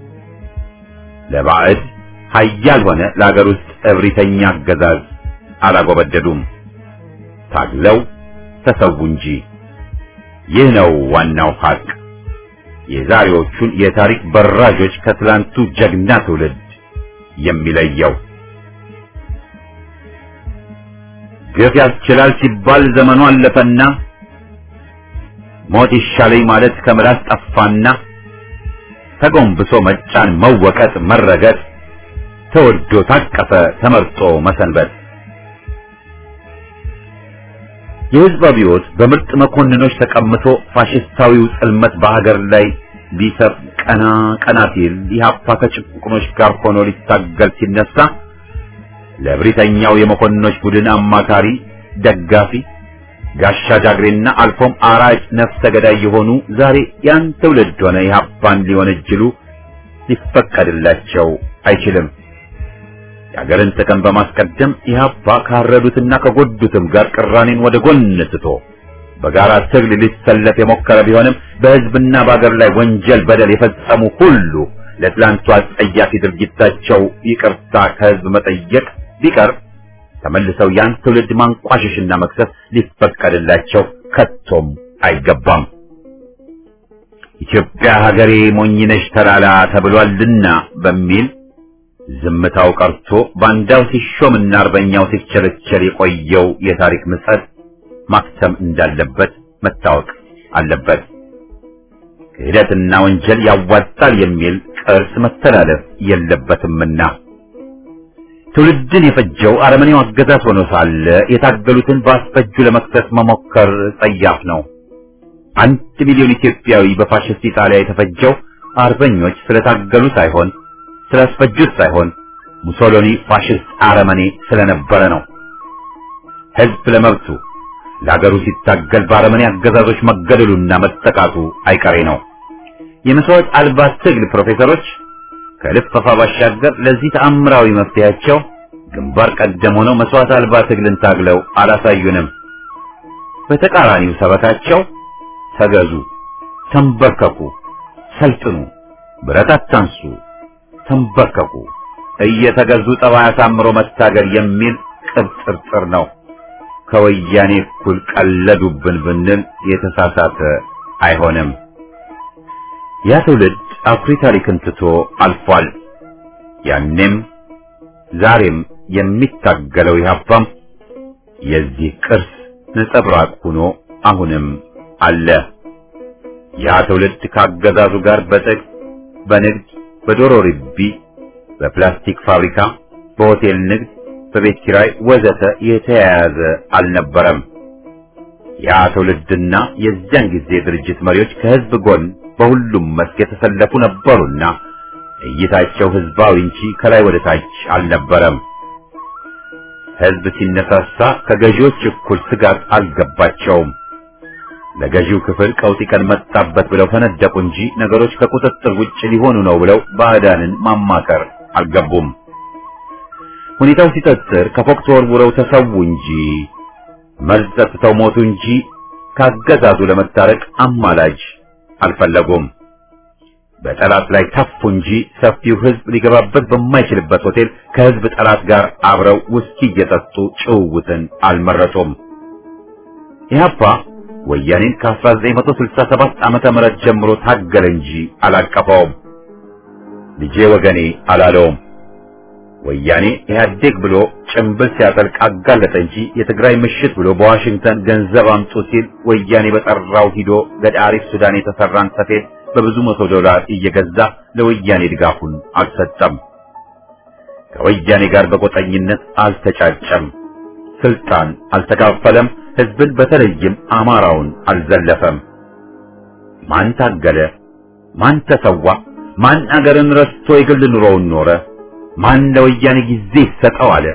ለባዕድ ኃያል ሆነ ለአገር ውስጥ እብሪተኛ አገዛዝ አላጎበደዱም። ታግለው ተሰዉ እንጂ። ይህ ነው ዋናው ሐቅ። የዛሬዎቹን የታሪክ በራዦች ከትላንቱ ጀግና ትውልድ የሚለየው ግፍ ያስችላል ሲባል ዘመኑ አለፈና ሞት ይሻለኝ ማለት ከምላስ ጠፋና ተጎንብሶ መጫን፣ መወቀጥ፣ መረገጥ ተወዶ ታቀፈ ተመርጦ መሰንበት። የሕዝብ አብዮት በምርጥ መኮንኖች ተቀምቶ ፋሽስታዊው ጽልመት በሀገር ላይ ሊሰፍ ቀና ቀና ሲል ኢህአፓ ከጭቁኖች ጋር ሆኖ ሊታገል ሲነሳ ለብሪተኛው የመኮንኖች ቡድን አማካሪ፣ ደጋፊ፣ ጋሻ ጃግሬና አልፎም አራጭ ነፍሰ ገዳይ የሆኑ ዛሬ ያን ትውልድ ሆነ ኢህአፓን ሊወነጅሉ ሊፈቀድላቸው አይችልም። የሀገርን ጥቅም በማስቀደም ኢህአፓ ካረዱትና ከጎዱትም ጋር ቅራኔን ወደ ጎን ትቶ በጋራ ትግል ሊሰለፍ የሞከረ ቢሆንም በህዝብና በአገር ላይ ወንጀል፣ በደል የፈጸሙ ሁሉ ለትላንቱ አጸያፊ ድርጊታቸው ይቅርታ ከህዝብ መጠየቅ ቢቀር ተመልሰው ያን ትውልድ ማንቋሸሽና መክሰስ ሊፈቀድላቸው ከቶም አይገባም። ኢትዮጵያ ሀገሬ ሞኝነሽ ተላላ ተብሏልና በሚል ዝምታው ቀርቶ ባንዳው ሲሾምና አርበኛው ሲቸለቸል የቆየው የታሪክ ምጸት ማክተም እንዳለበት መታወቅ አለበት። ክህደትና ወንጀል ያዋጣል የሚል ቅርስ መተላለፍ የለበትምና ትውልድን የፈጀው አረመኔው አገዛዝ ሆኖ ሳለ የታገሉትን በአስፈጁ ለመክሰስ መሞከር ጸያፍ ነው። አንድ ሚሊዮን ኢትዮጵያዊ በፋሽስት ኢጣሊያ የተፈጀው አርበኞች ስለታገሉ ሳይሆን ስላስፈጁት ሳይሆን ሙሶሎኒ ፋሽስት አረመኔ ስለነበረ ነው። ህዝብ ለመብቱ ለሀገሩ ሲታገል በአረመኔ አገዛዞች መገደሉና መጠቃቱ አይቀሬ ነው። የመስዋዕት አልባ ትግል ፕሮፌሰሮች ከልፈፋ ባሻገር ለዚህ ተአምራዊ መፍትሄያቸው ግንባር ቀደም ሆነው መስዋዕት አልባ ትግልን ታግለው አላሳዩንም። በተቃራኒው ሰበካቸው ተገዙ፣ ተንበርከኩ፣ ሰልጥኑ፣ ብረት አታንሱ፣ ተንበርከኩ፣ እየተገዙ ጠባይ አሳምሮ መታገል የሚል ቅብጥርጥር ነው። ከወያኔ እኩል ቀለዱብን ብንል የተሳሳተ አይሆንም። ያ ትውልድ አኩሪ ታሪክን ትቶ አልፏል። ያኔም ዛሬም የሚታገለው ኢህአፓም የዚህ ቅርስ ነጸብራቅ ሆኖ አሁንም አለ። ያ ትውልድ ካገዛዙ ጋር በጥቅ በንግድ በዶሮ ርቢ፣ በፕላስቲክ ፋብሪካ፣ በሆቴል ንግድ፣ በቤት ኪራይ ወዘተ የተያያዘ አልነበረም። ያ ትውልድና የዚያን ጊዜ ድርጅት መሪዎች ከህዝብ ጎን በሁሉም መስክ የተሰለፉ ነበሩና እይታቸው ህዝባዊ እንጂ ከላይ ወደ ታች አልነበረም። ህዝብ ሲነሳሳ ከገዢዎች እኩል ስጋት አልገባቸውም። ለገዢው ክፍል ቀውጢ ቀን መጣበት ብለው ፈነደቁ እንጂ ነገሮች ከቁጥጥር ውጭ ሊሆኑ ነው ብለው ባዕዳንን ማማከር አልገቡም። ሁኔታው ሲጠጥር ከፎቅ ተወርውረው ተሰዉ እንጂ መርዝ ጠጥተው ሞቱ እንጂ ካገዛዙ ለመታረቅ አማላጅ አልፈለጉም። በጠላት ላይ ተፉ እንጂ ሰፊው ህዝብ ሊገባበት በማይችልበት ሆቴል ከህዝብ ጠላት ጋር አብረው ውስኪ እየጠጡ ጭውውትን አልመረጡም። ኢህአፓ ወያኔን ከ1967 ዓመተ ምህረት ጀምሮ ታገለ እንጂ አላቀፈውም። ልጄ ወገኔ አላለውም። ወያኔ ኢህአዴግ ብሎ ጭምብል ሲያጠልቅ አጋለጠ እንጂ የትግራይ ምሽት ብሎ በዋሽንግተን ገንዘብ አምጡ ሲል ወያኔ በጠራው ሂዶ ገዳሪፍ ሱዳን የተሰራን ሰፌድ በብዙ መቶ ዶላር እየገዛ ለወያኔ ድጋፉን አልሰጠም። ከወያኔ ጋር በቆጠኝነት አልተጫጨም። ስልጣን አልተካፈለም። ህዝብን በተለይም አማራውን አልዘለፈም። ማን ታገለ? ማን ተሰዋ? ማን አገርን ረስቶ የግል ኑሮውን ኖረ? ማን ለወያኔ ጊዜ ይሰጠው አለ?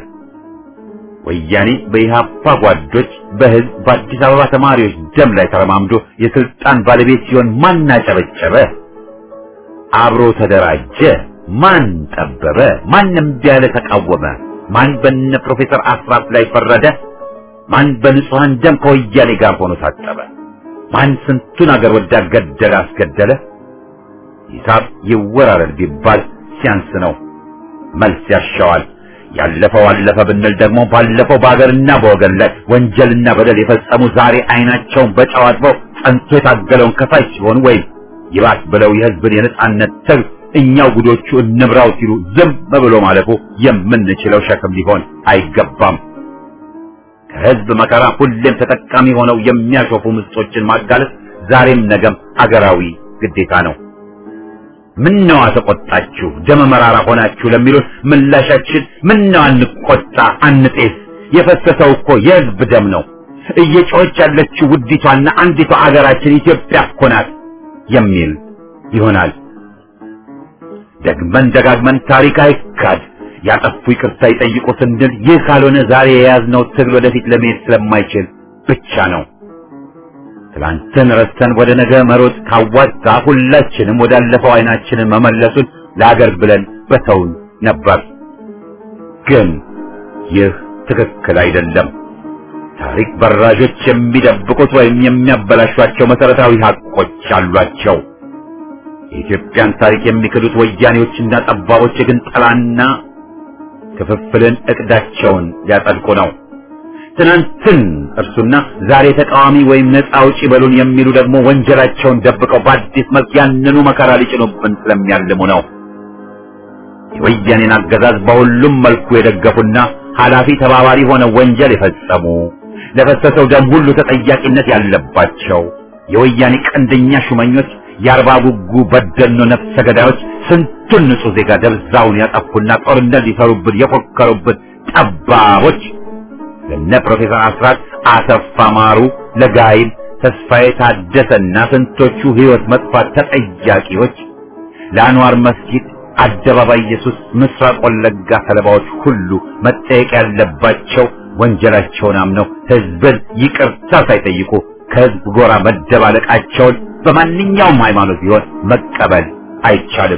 ወያኔ በኢህአፓ ጓዶች በህዝብ በአዲስ አበባ ተማሪዎች ደም ላይ ተረማምዶ የስልጣን ባለቤት ሲሆን ማን አጨበጨበ? አብሮ ተደራጀ? ማን ጠበበ? ማን እምቢ ያለ ተቃወመ? ማን በነ ፕሮፌሰር አስራት ላይ ፈረደ? ማን በንጹሃን ደም ከወያኔ ጋር ሆኖ ታጠበ? ማን ስንቱን አገር ወዳድ ገደለ አስገደለ? ሂሳብ ይወራረድ ቢባል ሲያንስ ነው። መልስ ያሻዋል። ያለፈው አለፈ ብንል ደግሞ ባለፈው በሀገርና በወገን ላይ ወንጀልና በደል የፈጸሙ ዛሬ አይናቸውን በጨው አጥበው ጸንቶ የታገለውን ከፋይ ሲሆኑ ወይም ይባስ ብለው የህዝብን የነጻነት ትግል እኛው ጉዶቹ እንምራው ሲሉ ዝም ብሎ ማለፉ የምንችለው ሸክም ሊሆን አይገባም። ከህዝብ መከራ ሁሌም ተጠቃሚ ሆነው የሚያሾፉ ምስጦችን ማጋለጥ ዛሬም ነገም አገራዊ ግዴታ ነው። ምነዋ ተቆጣችሁ ደመ መራራ ሆናችሁ ለሚሉን ምላሻችን ምነዋ አንቆጣ አንጤስ፣ የፈሰሰው እኮ የህዝብ ደም ነው። እየጮኸች ያለችው ውዲቷና አንዲቷ አገራችን ኢትዮጵያ እኮ ናት የሚል ይሆናል። ደግመን ደጋግመን ታሪክ አይካድ ያጠፉ ይቅርታ ይጠይቁ ስንል ይህ ካልሆነ ዛሬ የያዝነው ትግል ወደፊት ለመሄድ ስለማይችል ብቻ ነው። ትላንትን ረስተን ወደ ነገ መሮጥ ካዋጣ ሁላችንም ወዳለፈው አይናችንን መመለሱን ለአገር ብለን በተውን ነበር። ግን ይህ ትክክል አይደለም። ታሪክ በራዦች የሚደብቁት ወይም የሚያበላሿቸው መሰረታዊ ሀቆች አሏቸው። የኢትዮጵያን ታሪክ የሚክዱት ወያኔዎችና ጠባቦች ግን ጠላና ክፍፍልን እቅዳቸውን ሊያጸድቁ ነው። ትናንትን እርሱና ዛሬ ተቃዋሚ ወይም ነፃ አውጪ በሉን የሚሉ ደግሞ ወንጀላቸውን ደብቀው በአዲስ መልክ ያንኑ መከራ ሊጭኑብን ስለሚያልሙ ነው። የወያኔን አገዛዝ በሁሉም መልኩ የደገፉና ኃላፊ ተባባሪ ሆነው ወንጀል የፈጸሙ ለፈሰሰው ደም ሁሉ ተጠያቂነት ያለባቸው የወያኔ ቀንደኛ ሹመኞች የአርባ ጉጉ በደኖ ነፍሰ ገዳዮች ስንቱን ንጹህ ዜጋ ደብዛውን ያጠፉና ጦርነት ሊሰሩብን የፎከሩብን ጠባቦች ለነ ፕሮፌሰር አስራት አሰፋ ማሩ፣ ለጋይም ተስፋዬ ታደሰና ስንቶቹ ህይወት መጥፋት ተጠያቂዎች ለአንዋር መስጊድ አደባባይ ኢየሱስ ምስራቅ ወለጋ ሰለባዎች ሁሉ መጠየቅ ያለባቸው ወንጀላቸውን አምነው ህዝብን ይቅርታ ሳይጠይቁ ከህዝብ ጎራ መደባለቃቸውን በማንኛውም ሃይማኖት ቢሆን መቀበል አይቻልም።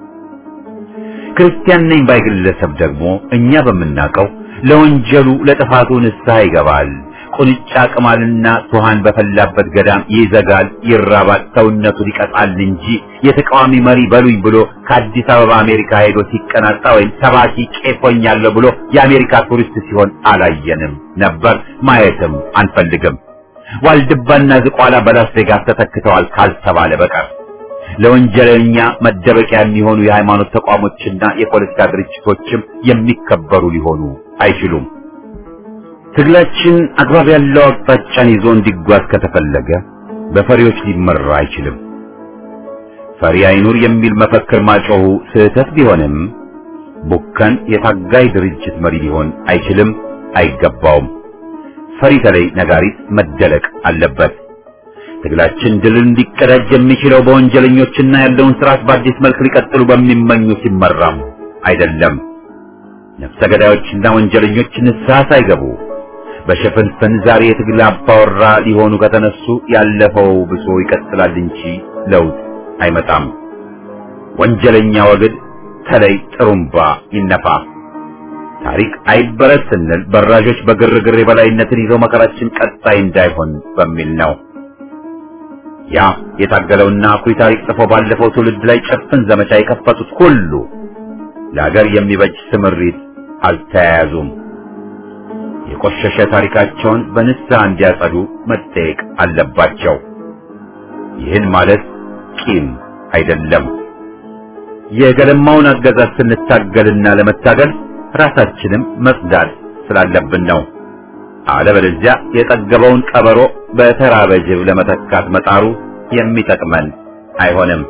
ክርስቲያን ነኝ ባይ ግለሰብ ደግሞ እኛ በምናውቀው ለወንጀሉ ለጥፋቱ ንስሐ ይገባል፣ ቁንጫ ቅማልና ቱሃን በፈላበት ገዳም ይዘጋል፣ ይራባል፣ ሰውነቱን ይቀጣል እንጂ የተቃዋሚ መሪ በሉኝ ብሎ ከአዲስ አበባ አሜሪካ ሄዶ ሲቀናጣ ወይም ሰባኪ ቄሶኛለሁ ብሎ የአሜሪካ ቱሪስት ሲሆን አላየንም ነበር፣ ማየትም አንፈልግም። ዋልድባና ዝቋላ በላስ ቬጋስ ተተክተዋል ካልተባለ በቀር ለወንጀለኛ መደበቂያ የሚሆኑ የሃይማኖት ተቋሞችና የፖለቲካ ድርጅቶችም የሚከበሩ ሊሆኑ አይችሉም። ትግላችን አግባብ ያለው አቅጣጫን ይዞ እንዲጓዝ ከተፈለገ በፈሪዎች ሊመራ አይችልም። ፈሪ አይኑር የሚል መፈክር ማጮሁ ስህተት ቢሆንም ቡከን የታጋይ ድርጅት መሪ ሊሆን አይችልም፣ አይገባውም። ፈሪ ተለይ ነጋሪት መደለቅ አለበት። ትግላችን ድልን እንዲቀዳጅ የሚችለው በወንጀለኞችና ያለውን ስርዓት በአዲስ መልክ ሊቀጥሉ በሚመኙ ሲመራም አይደለም። ነፍሰ ገዳዮችና ወንጀለኞች ንስሐ ሳይገቡ በሽፍንፍን ዛሬ የትግል አባወራ ሊሆኑ ከተነሱ ያለፈው ብሶ ይቀጥላል እንጂ ለውጥ አይመጣም። ወንጀለኛ ወግድ ተለይ ጥሩምባ ይነፋ። ታሪክ አይበረስ ስንል በራዦች በግርግር የበላይነትን ይዘው መከራችን ቀጣይ እንዳይሆን በሚል ነው። ያ የታገለውና አኩሪ ታሪክ ጽፎ ባለፈው ትውልድ ላይ ጭፍን ዘመቻ የከፈቱት ሁሉ ለሀገር የሚበጅ ስምሪት አልተያያዙም። የቆሸሸ ታሪካቸውን በንስሐ እንዲያጸዱ መጠየቅ አለባቸው። ይህን ማለት ቂም አይደለም። የገለማውን አገዛዝ ስንታገልና ለመታገል ራሳችንም መጽዳት ስላለብን ነው። አለበለዚያ የጠገበውን ቀበሮ በተራበ ጅብ ለመተካት መጣሩ የሚጠቅመን አይሆንም።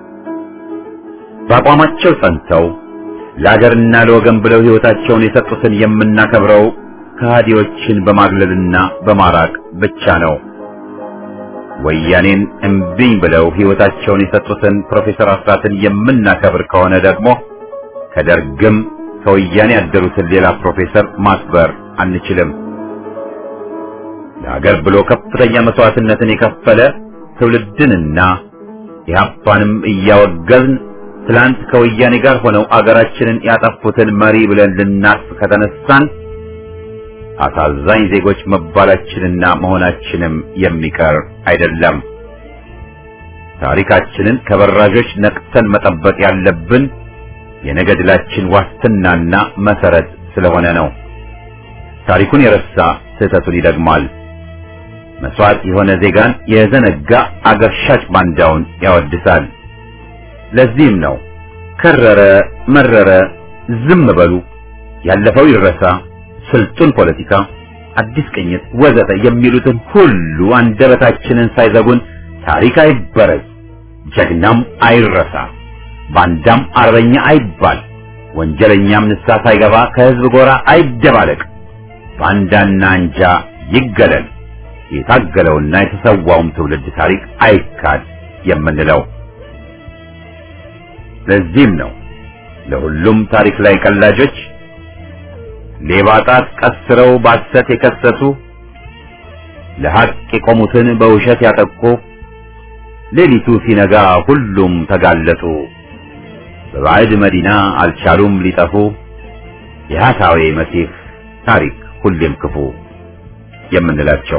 በአቋማቸው ጸንተው ለአገርና ለወገን ብለው ሕይወታቸውን የሰጡትን የምናከብረው ከሃዲዎችን በማግለልና በማራቅ ብቻ ነው። ወያኔን እምቢኝ ብለው ሕይወታቸውን የሰጡትን ፕሮፌሰር አስራትን የምናከብር ከሆነ ደግሞ ከደርግም ከወያኔ ያደሩትን ሌላ ፕሮፌሰር ማክበር አንችልም። ለሀገር ብሎ ከፍተኛ መስዋዕትነትን የከፈለ ትውልድንና ኢህአፓንም እያወገዝን ትላንት ከወያኔ ጋር ሆነው አገራችንን ያጠፉትን መሪ ብለን ልናስብ ከተነሳን አሳዛኝ ዜጎች መባላችንና መሆናችንም የሚቀር አይደለም። ታሪካችንን ከበራዦች ነቅተን መጠበቅ ያለብን የነገ ድላችን ዋስትናና መሰረት ስለሆነ ነው። ታሪኩን የረሳ ስህተቱን ይደግማል። መስዋዕት የሆነ ዜጋን የዘነጋ አገር ሻጭ ባንዳውን ያወድሳል። ለዚህም ነው ከረረ መረረ ዝም በሉ፣ ያለፈው ይረሳ፣ ስልጡን ፖለቲካ፣ አዲስ ቅኝት ወዘተ የሚሉትን ሁሉ አንደበታችንን ሳይዘጉን ታሪክ አይበረዝ፣ ጀግናም አይረሳ፣ ባንዳም አርበኛ አይባል፣ ወንጀለኛም ንስሐ ሳይገባ ከህዝብ ጎራ አይደባለቅ፣ ባንዳና አንጃ ይገለል፣ የታገለውና የተሰዋውም ትውልድ ታሪክ አይካድ የምንለው። ለዚህም ነው ለሁሉም ታሪክ ላይ ቀላጆች ሌባ ጣት ቀስረው ባሰት የከሰሱ ለሐቅ የቆሙትን በውሸት ያጠቁ ሌሊቱ ሲነጋ ሁሉም ተጋለጡ። በባዕድ መዲና አልቻሉም ሊጠፉ የሐሳዌ መሲህ ታሪክ ሁሌም ክፉ የምንላቸው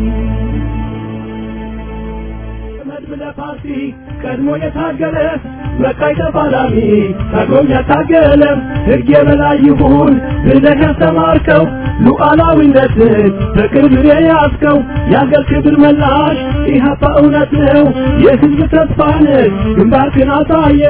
መድብለ ፓርቲ ቀድሞ የታገለ መካይ ተፋላሚ ታግሎም ያታገለ ሕግ የበላይ ይሁን ብለህ ያስተማርከው ሉዓላዊነትን በቅርብ የያዝከው የአገር ክብር መላሽ ኢህአፓ እውነት ነው የሕዝብ ተስፋ ነህ ግንባርክን አሳየ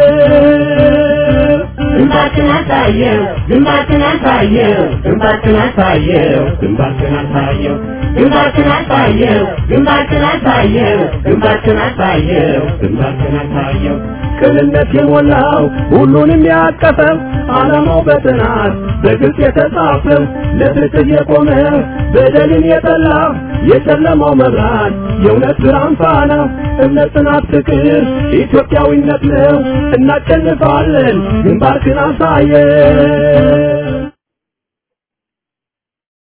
ግንባርክን አሳየው ግንባርክን አሳየው ግንባርክን አሳየው ግንባርክን አሳየው ግንባርክን አሳየው ግንባርክን አሳየው ግንባርክን አሳየው ግንባርክን አሳየው ቅንነት የሞላው ሁሉንም ያቀፈው ዓላማው በጥናት በግልጽ የተጻፈው ለፍትህ የቆመ በደልን የጠላ የጨለማው መብራት የእውነት ብርሃን ፋና እምነት፣ ጽናት፣ ፍቅር ኢትዮጵያዊነት ነው። እናሸንፋለን። ግንባርክን አሳየን።